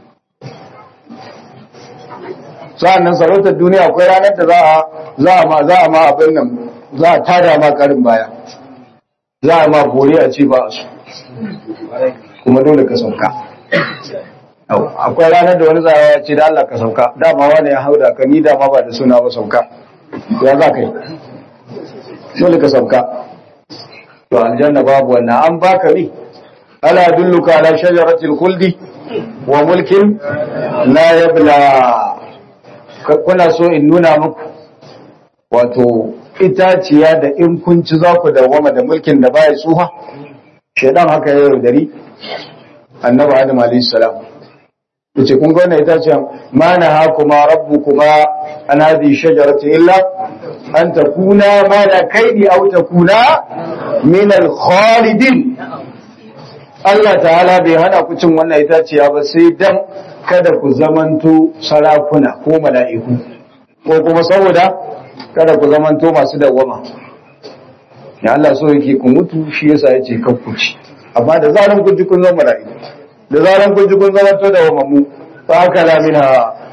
sa'annan sarautar duniya akwai ranar da za a za a ma za a ma abin nan za a tada ma karin baya za a ma bore a ce ba su kuma dole ka sauka akwai ranar da wani zarawa ya ce da Allah ka sauka dama wani ya hauda ka ni dama ba da suna ba sauka ya za ka yi dole ka sauka to aljanna babu wannan an baka ne ala dulluka ala shajaratil khuldi wa mulkin la yabla kuna so in nuna muku wato itaciya da in kun ci za ku dawama da mulkin da baya tsuha shaidan haka ya yaudari annabi adam alayhi salam yace kun ga wannan itaciya ma na ha kuma rabbukuma an hadi shajarati illa an takuna malakaini aw takuna min al khalidin Allah ta'ala bai hana ku cin wannan itaciya ba sai dan kada ku zamanto sarakuna ko mala'iku ko kuma saboda kada ku zamanto masu dawwama ya Allah so yake ku mutu shi yasa yace kan ku ci amma da zaran kun ji kun zama mala'iku da zaran kun ji kun zama to dawwama mu fa akala minha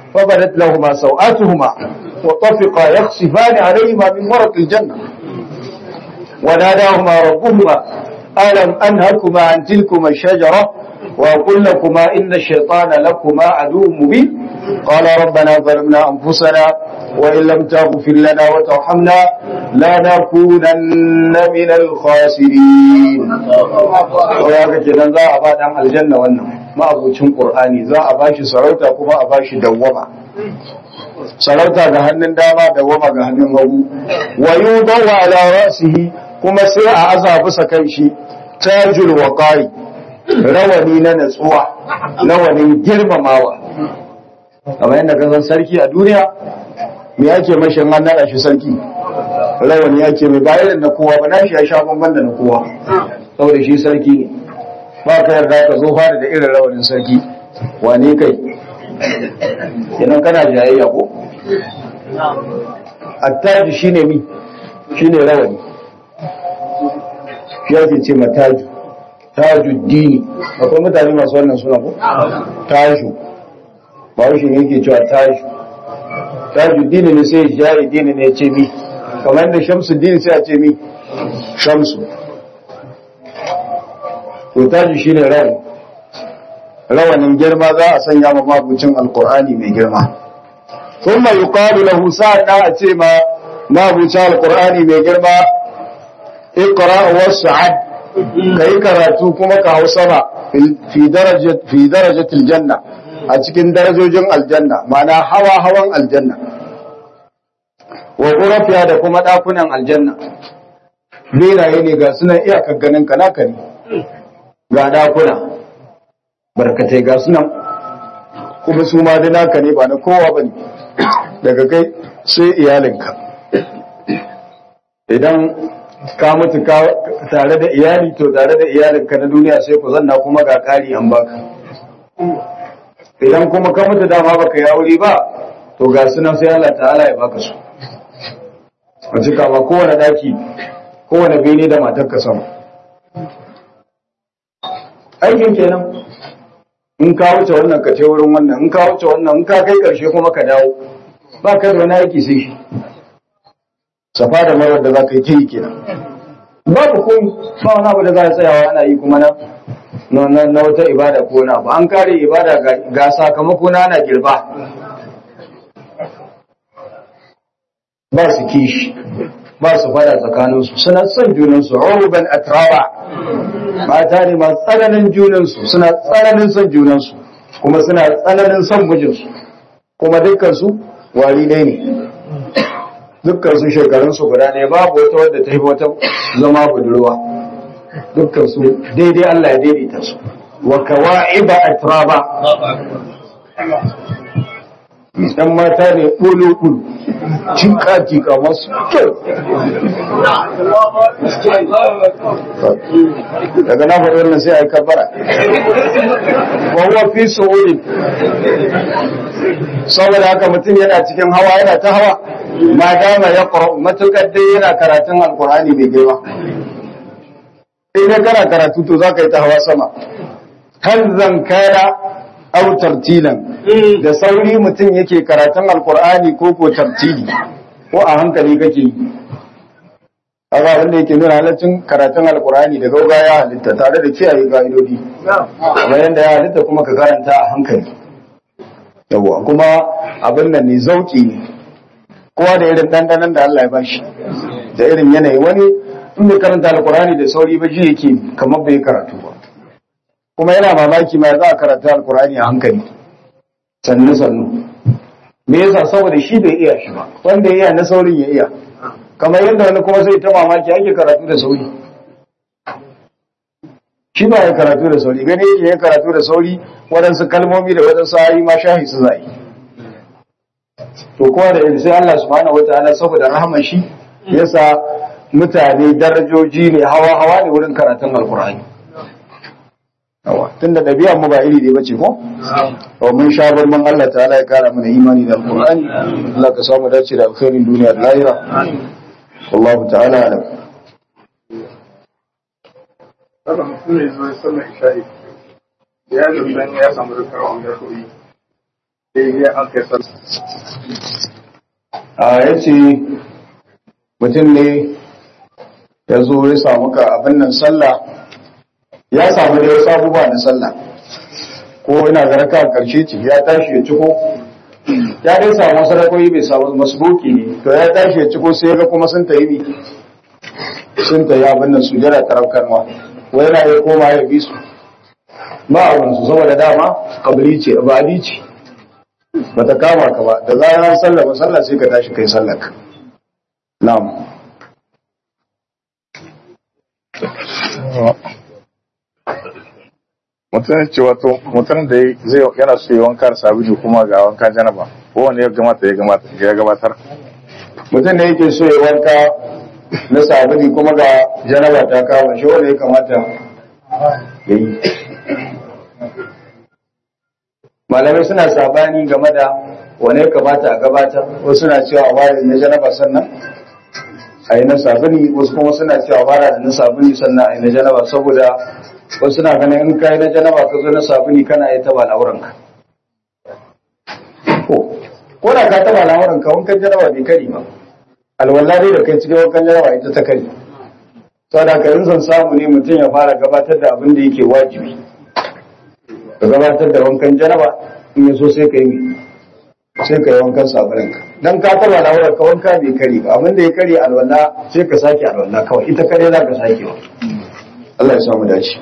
فبدت لهما سوآتهما وطفقا يخصفان عليهما من ورق الجنة وناداهما ربهما ألم أنهكما عن تلكما الشجرة وأقول لكما إن الشيطان لكما عدو مبين قال ربنا ظلمنا أنفسنا وإن لم تغفر لنا وترحمنا لنكونن من الخاسرين وياك kenan za a ba dan aljanna wannan ma'abucin qur'ani za a bashi sarauta kuma a bashi dawwama sarauta ga hannun dama dawwama ga hannun hagu wa yudawa ala ra'sihi kuma sai a aza bisa kan shi tajul waqari rawani na natsuwa rawanin girmamawa kamar yadda ka san sarki a duniya me yake mashi an naɗa shi sarki rawani yake mai ba irin na kowa ba na shi ya sha bamban da na kowa saboda shi sarki ne ba ka yarda ka zo fara da irin rawanin sarki wane kai kenan kana jayayya ko attaji shine mi shine rawani shi ake ce mataju tajuddini akwai mutane masu wannan suna ko taju ba shi ne yake cewa taju tajuddini ne sai jahidini ne ce mi kamar yadda shamsuddini sai a ce mi shamsu to taju shine rawani rawanin girma za a sanya ma mabucin alkur'ani mai girma thumma yuqalu lahu sa'ada a ce ma mabucin alkur'ani mai girma iqra was'ad kai karatu kuma ka hau sama fi darajat fi darajatil janna a cikin darajojin aljanna ma'ana hawa hawan aljanna wa ghurafiya da kuma dakunan aljanna beraye ne ga sunan iyakar ganin ka naka ne ga dakuna barkatai ga sunan kuma su ma da naka ne ba na kowa bane daga kai sai iyalinka idan ka mutu tare da iyali to tare da iyalinka na duniya sai ku zanna kuma ga kari an baka idan kuma ka mutu dama baka yi aure ba to ga sunan sai Allah ta'ala ya baka su a cika ba kowane daki kowane bene da matarka sama aikin kenan in ka wuce wannan ka ce wurin wannan in ka wuce wannan in ka kai karshe kuma ka dawo ba ka da wani aiki sai shi safa da marar da za ka yi ta yi kenan babu komi ba wani abu da za a tsayawa ana yi kuma na na wata ibada ko na ba an kare ibada ga sakamako na ana girba ba su kishi ba su fada tsakaninsu suna son junansu ruban atraba mata ne masu tsananin junansu suna tsananin son junansu kuma suna tsananin son mijinsu kuma dukkansu wari ne ne dukkansu shekarunsu guda ne babu wata wadda ta yi wata zama budurwa dukkansu daidai Allah ya daidaita su wa kawa'iba atraba dan mata ne ɓulu-ɓulu cika cika masu kyau daga na faɗi wannan sai a yi kabara wawa fi su'uri saboda haka mutum yana cikin hawa yana ta hawa ma dama ya ƙura matuƙar dai yana karatun alkur'ani mai girma idan kana karatu to za ka yi ta hawa sama hanzan kana au tartilan da sauri mutum yake karatun alkur'ani ko ko tartili ko a hankali kake yi kaga wanda yake nuna halaccin karatun alkur'ani da gauga ya halitta tare da kiyaye ka'idodi kamar yadda ya halitta kuma ka karanta a hankali yawa kuma abin nan ne zauki ne kowa da irin dandanan da Allah ya bashi da irin yanayi wani in bai karanta alkur'ani da sauri ba ji yake kamar bai karatu ba kuma yana mamaki ma za a karanta alkur'ani a hankali sannu sannu me yasa saboda shi bai iya shi ba wanda ya iya na saurin ya iya kamar yadda wani kuma zai ta mamaki ake karatu da sauri shi ba ya karatu da sauri gani yake ya karatu da sauri waɗansu kalmomi da waɗansu ayi ma shahi su zai to kowa da sai Allah subhanahu wataala saboda rahaman shi yasa mutane darajoji ne hawa hawa ne wurin karatun alkur'ani yawa tunda ɗabi'ar mu ba iri ne bace ko to mun sha barman Allah ta'ala ya kara mana imani da alqur'ani Allah ka samu dace da alkhairin duniya da lahira wallahu ta'ala alam Kada mutum ne zuwa sallar isha'i. Ya zama ya samu rikawa ya koyi. ya an kai sallah a ya ce mutum ne ya zo ya samu ka abin nan sallah ya samu da wasu abubuwa na sallah ko ina ga raka karshe ce ya tashi ya ciko ya dai samu wasu rakoyi bai samu masbuki ne to ya tashi ya ciko sai ya ga kuma sun tayi bi sun tayi abin nan su jira taraukarwa wai yana ya koma ya bi su ba abin su saboda dama kabili ce abadi ce bata kama ka ba da zarar sallah ba sallah sai ka tashi kai sallar ka na'am mutum ce wato mutum da zai yana so yi wanka da sabulu kuma ga wanka janaba ko wani ya gamata ya gamata ya gabatar mutum da yake so ya wanka na sabuni kuma ga janaba ta kama shi wanda ya kamata ya yi malamai suna sabani game da wane ya kamata a gabatar wasu suna cewa a ware na janaba sannan a yi na sabuni wasu kuma suna cewa fara da na sabuni sannan a yi na janaba saboda wasu suna ganin in ka yi na janaba ka zo na sabuni kana yi taba al'auranka ko da ka taba al'auranka wankan janaba bai kari ba alwala dai da kai cikin wankan janaba ita ta kari saboda ka yin son samu ne mutum ya fara gabatar da abin da yake wajibi ka gabatar da wankan janaba in yaso sai ka yi sai ka yi wankan sabuninka dan ka taba al'aurar ka wanka bai kari ba abin da ya kari alwala sai ka sake alwala kawai ita kare za ka sake wa Allah ya samu dace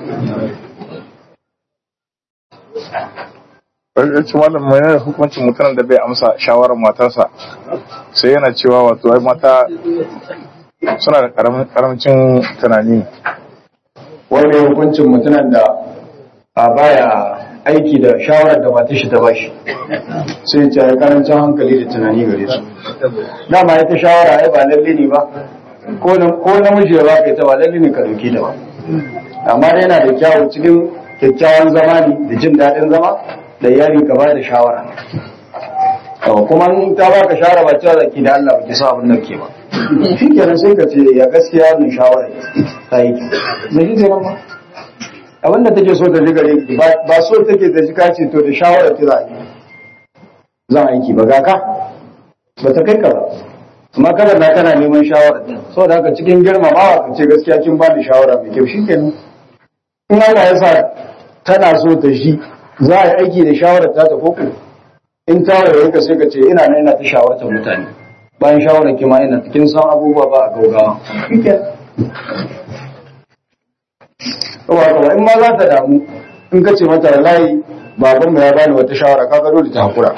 wani ci malam mai yana hukuncin mutumin da bai amsa shawarar matarsa sai yana cewa wato ai mata suna da karamcin tunani wani hukuncin mutumin da a baya aiki da shawarar da mata shi ta bashi sai ce ya karancin hankali da tunani gare su dama ita shawara ai ba lalle ne ba ko namiji ya baka ita ba lalle ne ka dauki ta ba amma dai yana da kyawu cikin kyakkyawan zama ne da jin daɗin zama da iyali ka ba da shawara kuma in ta baka shawara ba cewa zaki da Allah ba ki sa abin nan ke ba shi kenan sai ka ce ya gaskiya wannan shawara ta yi da shi kenan ba abin da take so ta ji gare ki ba so take ta ji ka ce to da shawara ta za a yi za a aiki ba ga ka ba ta kai ka ba amma kada na kana neman shawara saboda haka cikin girmamawa ka ce gaskiya kin ba ni shawara mai kyau shikenan in Allah ya sa tana so ta shi za a yi aiki da shawarar ta ta koko in ta waye ka sai ka ce ina nan ina ta shawartar mutane bayan shawarar ki ma ina kin san abubuwa ba a gaugawa shikenan Kawai in ma za ta damu in ka ce mata wallahi baban mu ya bani wata shawara kaga dole ta hakura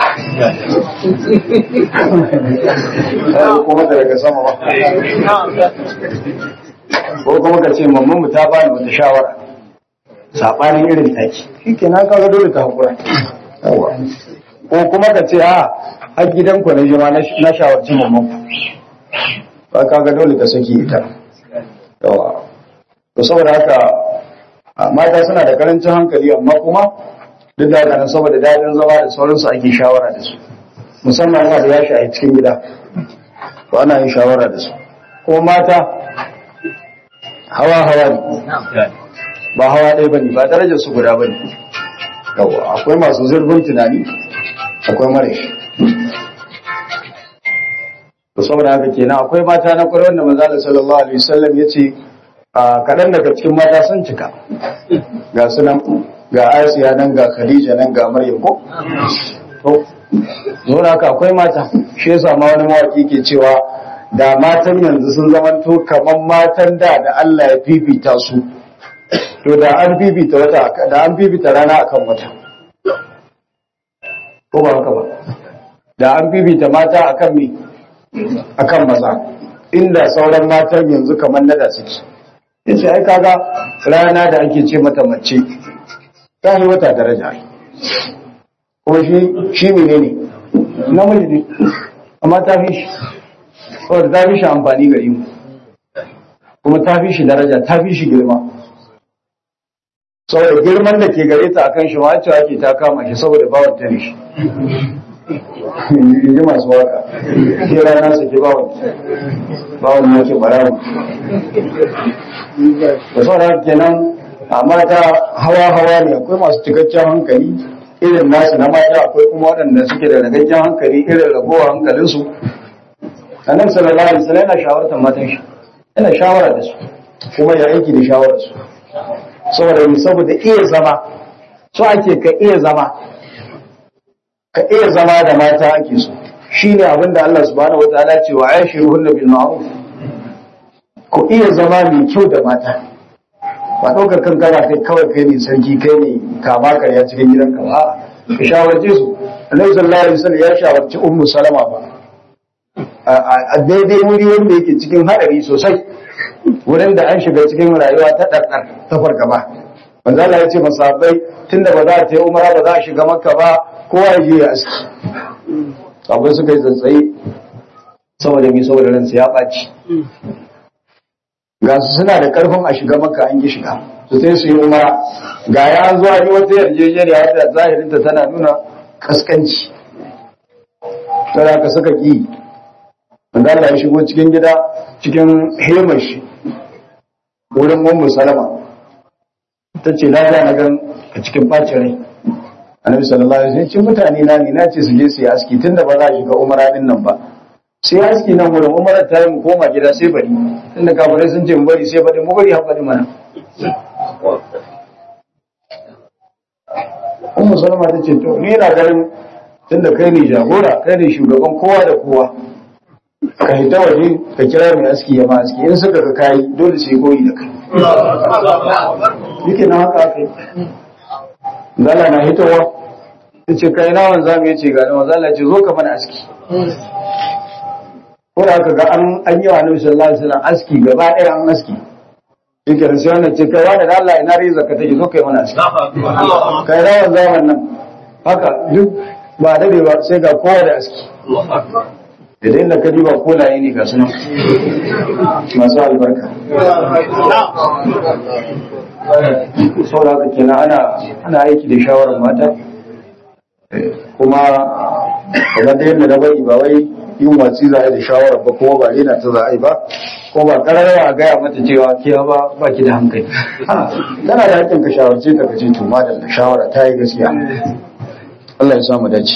ko kuma daga sama ba ko kuma ka ce mamman mu ta bani wata shawara sabanin irin taki shikenan kaga dole ta hakura yawa ko kuma ka ce a a gidan ku na jima na shawarci mamman ku ba kaga dole ka saki ita yawa to saboda haka mata suna da karancin hankali amma kuma duk da nan saboda daɗin zama da sauransu ake shawara da su musamman ma da yashi a cikin gida to ana yin shawara da su kuma mata hawa hawa ne ba hawa ɗaya bane ba darajar su guda bane yawa akwai masu zurfin tunani akwai mara shi to saboda haka kenan akwai mata na kwarai wanda manzo sallallahu alaihi wasallam yace kaɗan daga cikin mata sun cika ga su nan ga asiya nan ga khadija nan ga maryam ko to zo haka akwai mata shi yasa ma wani mawaki ke cewa da matan yanzu sun zamanto kamar matan da da Allah ya fifita su to da an fifita wata da an fifita rana akan wata ko ba haka ba da an fifita mata akan me akan maza inda sauran matan yanzu kamar nada suke yace ai kaga rana da ake ce mata mace ta yi wata daraja kuma shi shi menene namiji ne amma ta fi shi saboda ta fi shi amfani gari mu kuma ta fi shi daraja ta fi shi girma saboda girman da ke gare ta akan shi ma cewa ke ta kama shi saboda bawan ta ne shi in ji masu waka ke rana su ke bawan bawan ya ke barawa da saboda kenan amma ta hawa hawa ne akwai masu cikakken hankali irin nasu na mata akwai kuma waɗanda suke da ragaggen hankali irin ragowar hankalinsu annabi sallallahu alaihi wasallam yana shawartar matan shi yana shawara da su kuma ya aiki da shawarar su saboda mu saboda iya zama so ake ka iya zama ka iya zama da mata ake so shine abin da Allah subhanahu wataala ce wa aishiruhunna bil ma'ruf ku iya zama mai kyau da mata ba ɗaukar kan kana kai kawai kai ne sarki kai ne kama karya cikin gidanka ba ka shawarce su annabi sallallahu alaihi wasallam ya shawarci ummu salama ba a daidai wuri wanda yake cikin hadari sosai wurin da an shiga cikin rayuwa ta ɗarɗar ta fargaba manzo Allah ya ce masahabai tunda ba za a tayi umara ba za a shiga makka ba kowa ya je ya aski sabai suka yi tsantsaye saboda mi saboda ransa ya ɓaci ga su suna da karfin a shiga maka an ki shiga su sai su yi umara ga ya an zuwa yi wata yarjejeniya wadda zahirinta tana nuna kaskanci tana ka suka ki wanda Allah ya shigo cikin gida cikin hemar shi wurin ummu salama ta ce lafiya na gan a cikin bacin rai annabi sallallahu alaihi wasallam ce mutane na ni na ce su je su yi aski tunda ba za a shiga umara din nan ba sai aski nan wurin umarar ta yi mu koma gida sai bari inda kafirai sun ce mu bari sai bari mu bari haɓari mana ummu salama ta ce to ni yana ganin tunda kai ne jagora kai ne shugaban kowa da kowa ka hita waje ka kira mai aski ya ma aski in suka ka kayi dole sai koyi da kai yake na haka aka yi zala na hitowa ta ce kai na wanza mai ce ga na wanzala ce zo ka mana aski ko da aka ga an an yi wa Annabi sallallahu alaihi wasallam aski gaba ɗaya an aski yake da sai wannan ce kai wani da Allah ina riza ka take zo kai mana aski kai rawan zaman nan haka duk ba dade ba sai ga kowa da aski idan da ka diba kolaye ne ga sunan masu albarka saboda haka kenan ana ana aiki da shawarar mata kuma kamar da yadda na bari ba wai yin watsi za a yi da shawarar ba kuma ba rena ta za a yi ba ko ba kararra a gaya mata cewa ke ba ba ki da hankali tana da hakkin ka shawarce ta kace to ma da shawara ta yi gaskiya Allah ya samu dace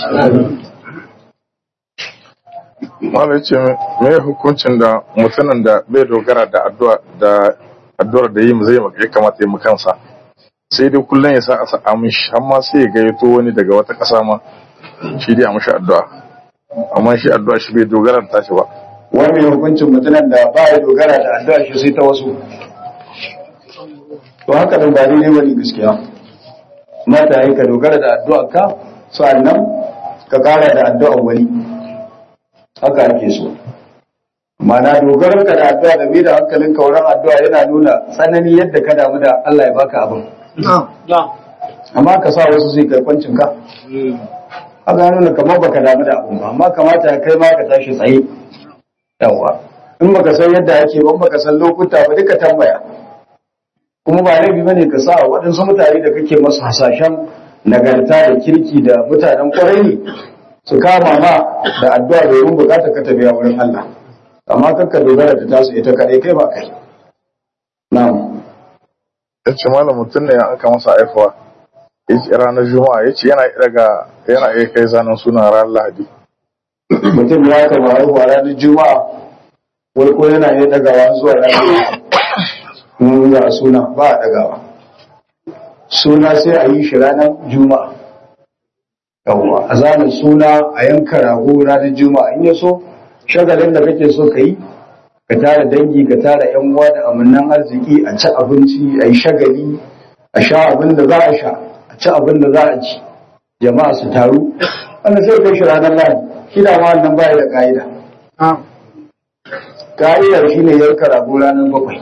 Malam ce me hukuncin da mutumin da bai dogara da addu'a da addu'ar da yi zai ya kamata ya mu kansa sai dai kullum ya sa a sa'a mishi amma sai ya gayyato wani daga wata ƙasa ma shi dai a mishi addu'a amma shi addu'a shi bai dogara da tashi ba wani hukuncin mutumin da ba ya dogara da addu'a shi sai ta wasu to haka nan ba daidai bane gaskiya mata yi ka dogara da addu'a ka sannan ka kara da addu'a wani haka ake so mana dogarar ka da addu'a da mai da hankalin ka wurin addu'a yana nuna tsanani yadda ka damu da Allah ya baka abin amma ka sa wasu sai karkwancin ka haka nuna kamar baka damu da abin ba amma kamata ya kai ma ka tashi tsaye yawa in baka san yadda ake ba baka san lokuta ba duka tambaya kuma ba laifi bane ka sa waɗansu mutane da kake masu hasashen nagarta da kirki da mutanen kwarai ne su kama ma da addu'a domin bukata ka tafiya wurin Allah amma kakka dogara da tasu ita kadai kai ba kai na'am ya ce malam mutum ne aka masa haifuwa ya ce ranar juma'a ya ce yana daga yana iya kai zanen suna ranar lahadi mutum ya kama haihuwa ranar juma'a wai ko yana iya dagawa zuwa ranar mun za a suna ba a dagawa suna sai a yi shi ranar juma'a yawwa a zanen suna a yanka rago ranar juma'a in ya so shagalin da kake so ka yi ka tara dangi ka tara yan uwa da amannan arziki a ci abinci a yi shagali a sha abin da za a sha a ci abin da za a ci jama'a su taru wanda sai kai shi ranar lahadi shi da ma wannan baya da ka'ida ka'idar shi ne yanka rago ranar bakwai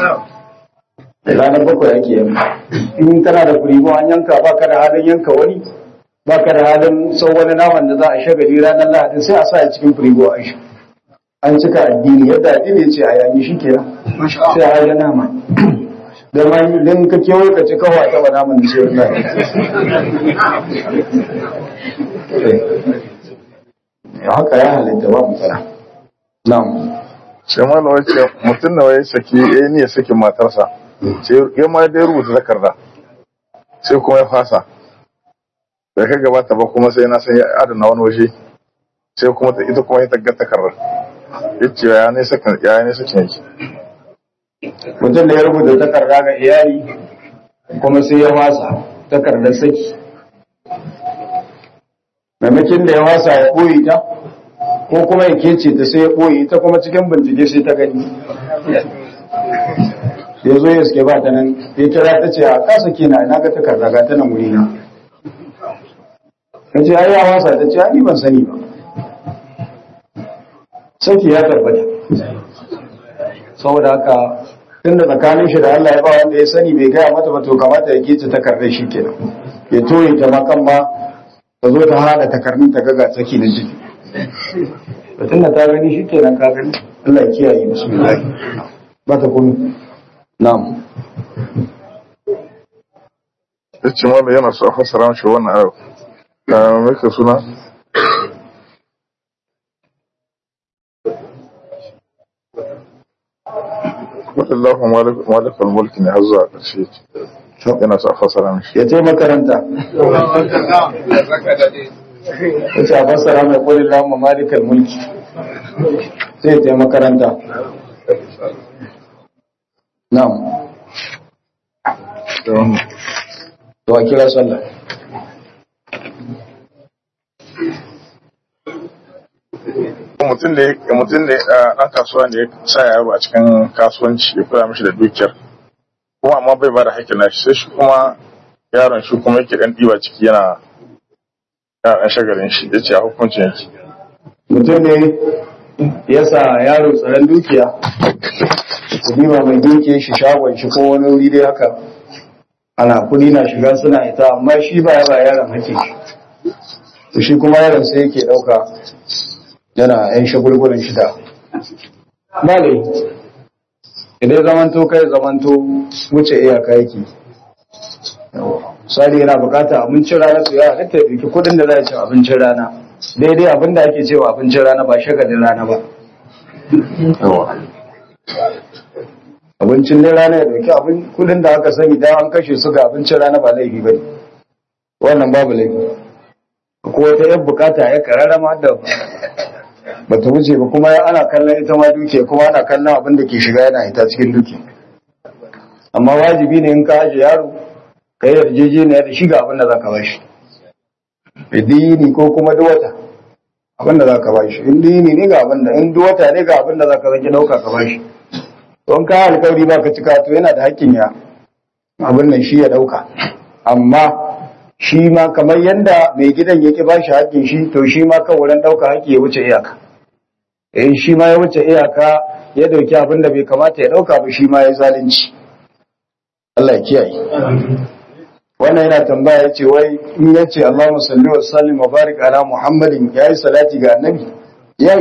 ranar bakwai ake yanka in kana da firigo an yanka ba ka da halin yanka wani ba ka da halin sau wani naman da za a shagali ranar lahadin sai a sa a cikin firigo a shi an cika addini yadda addini ya ce a yanyi shi kenan sai a haja nama da ma idan ka kewaye ka ci kawai ta ba naman da sai wani ya haka ya halitta ba matsala na'am sai malam ya ce mutum da wai saki ya ne ya saki matarsa sai ya ma dai rubuta takarda sai kuma ya fasa da ka gabata ba kuma sai na san ya adana wani waje sai kuma ta ita kuma ita ga takarar yace ya ne sakan ya ne sakin yake mutum da ya rubuta takarda ga iyali kuma sai ya wasa takardar saki maimakin da ya wasa ya ɓoye ta ko kuma ya kece ta sai ya ɓoye ta kuma cikin bincike sai ta gani ya zo ya suke ba ta nan ya kira ta ce a kasa kina na ga takarda ga ta nan wuri na ta ce ai ya wasa ta ce ai ban sani ba saki ya tabbata saboda haka tunda tsakanin shi da Allah ya ba wanda ya sani bai gaya mata ba to kamata ya kece takardar shi kenan ya toye ta makan ma ta zo ta hada takardun ta gaga saki na jiki batun da ta gani shi kenan ka gani Allah ya kiyaye bismillah ba ta kunu na'am yace mallam yana so a fassara mishi wannan ayo da me ka suna Wallahu malikul mulki ne har zuwa ƙarshe yana so a fassara mishi ya ce makaranta ya ce a fassara mai kulin lamu malikal mulki sai ya ce makaranta na'am da wannan to a kira sallah mutum da ya- mutum da ya- ɗan kasuwa ne ya sa yaro a cikin kasuwanci ya kula mishi da dukiyar kuma amma bai ba da haƙƙin nashi sai shi kuma yaron shi kuma yake ɗan ɗiba ciki yana yana ɗan shagalin shi ya ce a hukuncin yake mutum ne ya sa yaro tsaron dukiya kudi ba mai dukiya shi shagon shi ko wani wuri dai haka ana kudi na shiga suna ita amma shi ba ya ba yaron hake shi to shi kuma yaron sai yake dauka yana yan shagulgulin shi da ba ne idan zamanto kai zamanto wuce iyaka yake sari yana bukata abincin rana to ya halitta ya ɗauki kudin da za a ci abincin rana daidai abin da ake cewa abincin rana ba shagalin rana ba abincin ne rana ya dauki abin kudin da aka sani dan an kashe su ga abincin rana ba laifi bane wannan babu laifi ko wata yan bukata ya karara ma da bata wuce ba kuma ana kallon ita ma duke kuma ana kallon abin da ke shiga yana ita cikin duke amma wajibi ne in ka aje yaro ka yi yarjejeniya da shiga abin da za ka bashi dini ko kuma duwata abin da za ka bashi in dini ne ga abin da in duwata ne ga abin da za ka zaki dauka ka bashi don ka alkawari ba ka cika to yana da hakkin ya abin nan shi ya dauka amma shi ma kamar yadda mai gidan yake ba shi hakkin shi to shi ma kan wurin dauka hakki ya wuce iyaka in shi ma ya wuce iyaka ya dauki abin da bai kamata ya dauka ba shi ma ya zalunci Allah ya kiyaye wannan yana tambaya ya ce wai in ya ce Allahumma salli wa sallim wa barik ala Muhammadin yayi salati ga annabi yayi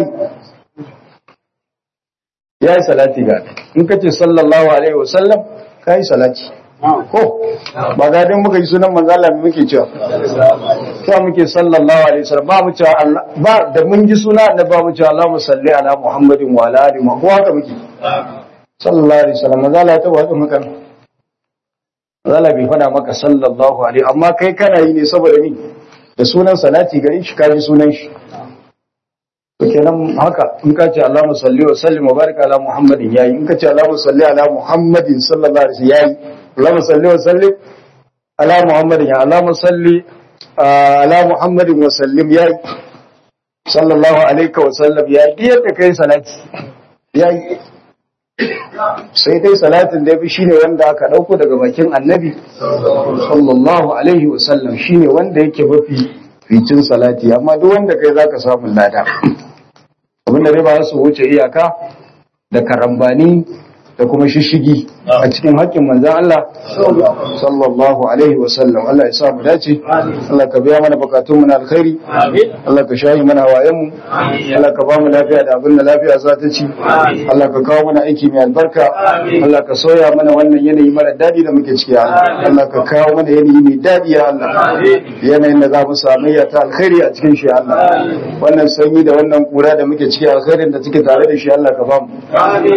yayi salati ga annabi in ka ce sallallahu alaihi wa sallam kai salati ko ba ga dan muka yi sunan manzo Allah me muke cewa cewa muke sallallahu alaihi wa sallam ba mu cewa Allah ba da mun ji suna annabi ba mu cewa Allahumma salli ala Muhammadin wa ala ali Muhammad ko haka muke sallallahu alaihi wa sallam manzo Allah ya tabbata maka Allah bai faɗa maka sallallahu alaihi amma kai kana yi ne saboda ni da sunan salati gare shi kaji sunan shi to kenan haka in ka ce Allahumma salli wa sallim wa barik ala Muhammadin yayi in ka ce Allahumma salli ala Muhammadin sallallahu alaihi wasallam yayi Allahumma salli wa sallim ala Muhammadin ya Allahumma salli ala Muhammadin wa sallim yayi sallallahu alaihi wa sallam yayi yadda kai salati yayi sai dai salatin da yafi shine wanda aka dauko daga bakin annabi sallallahu alaihi wasallam shine wanda yake mafi ficin salati amma duk wanda kai zaka samu lada abinda dai ba su wuce iyaka da karambani da kuma shishigi a cikin haƙƙin manzan Allah sallallahu alaihi wasallam Allah ya sa mu dace Allah ka biya mana bukatun mu na alkhairi Allah ka shahi mana wayan mu Allah ka ba mu lafiya da abin da lafiya za ta ci Allah ka kawo mana aiki mai albarka Allah ka soya mana wannan yanayi mara daɗi da muke ciki ya Allah Allah ka kawo mana yanayi mai daɗi ya Allah yanayin da za mu samu ya ta alkhairi a cikin shi ya Allah wannan sanyi da wannan kura da muke ciki alkhairin da take tare da shi Allah ka ba mu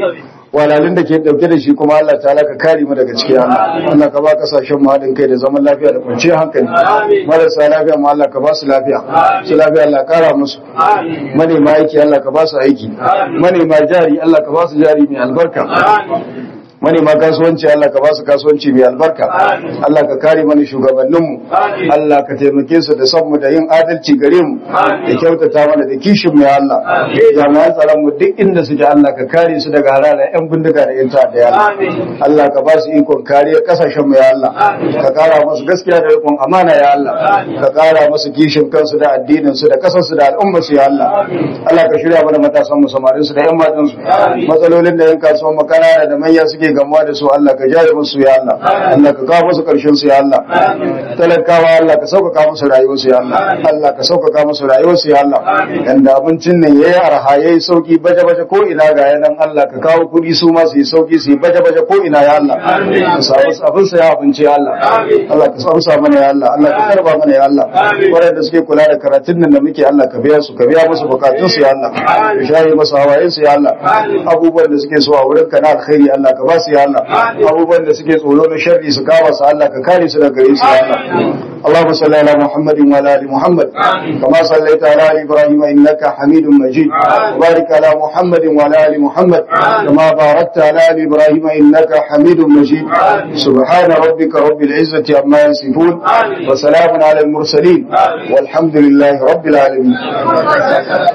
walalin da ke dauke da shi kuma Allah ta'ala ka kare mu daga cikin Allah Allah ka ba kasashen mu haɗin kai da zaman lafiya da kwanciyar hankali marasa lafiya mu Allah ka ba su lafiya su lafiya Allah kara musu manema aiki Allah ka ba su aiki manema jari Allah ka ba su jari mai albarka manema kasuwanci Allah ka ba su kasuwanci mai albarka Allah ka kare mana shugabanninmu Allah ka taimake su da son mu da yin adalci gare mu da kyautata mana da kishin mu ya Allah jami'an tsaron mu duk inda suke Allah ka kare su daga harara yan bindiga da yan ta'adda ya Allah Allah ka ba su ikon kariya kasashen mu ya Allah ka kara musu gaskiya da rikon amana ya Allah ka kara musu kishin kansu da addinin su da kasar su da al'ummar su ya Allah Allah ka shirya mana matasan mu samarin su da yan matan su matsalolin da yan kasuwan makanana da manya suke gamuwa da su Allah ka jaye musu ya Allah Allah ka kawo musu karshen su ya Allah talakawa Allah ka sauƙaƙa musu rayuwar su ya Allah Allah ka sauƙaƙa musu rayuwar su ya Allah yanda abincin nan yayi arha yayi sauki baje baje ko ina ga yanan Allah ka kawo kuɗi su ma su yi sauki su yi baje baje ko ina ya Allah ka samu abin sa ya abinci ya Allah Allah ka samu sa mana ya Allah Allah ka karba mana ya Allah waɗanda suke kula da karatun nan da muke Allah ka biya su ka biya musu bukatun su ya Allah ka shaye musu hawayen su ya Allah abubuwan da suke so a wurin ka na alkhairi Allah ka ba su ya Allah abubuwan da suke tsoro na sharri su kama su Allah ka kare su daga gare su ya Allah اللهم صل على محمد وعلى ال محمد كما صليت على ال ابراهيم انك حميد مجيد وبارك على محمد وعلى ال محمد كما باركت على ال ابراهيم انك حميد مجيد سبحان ربك رب العزه عما يصفون وسلام على المرسلين والحمد لله رب العالمين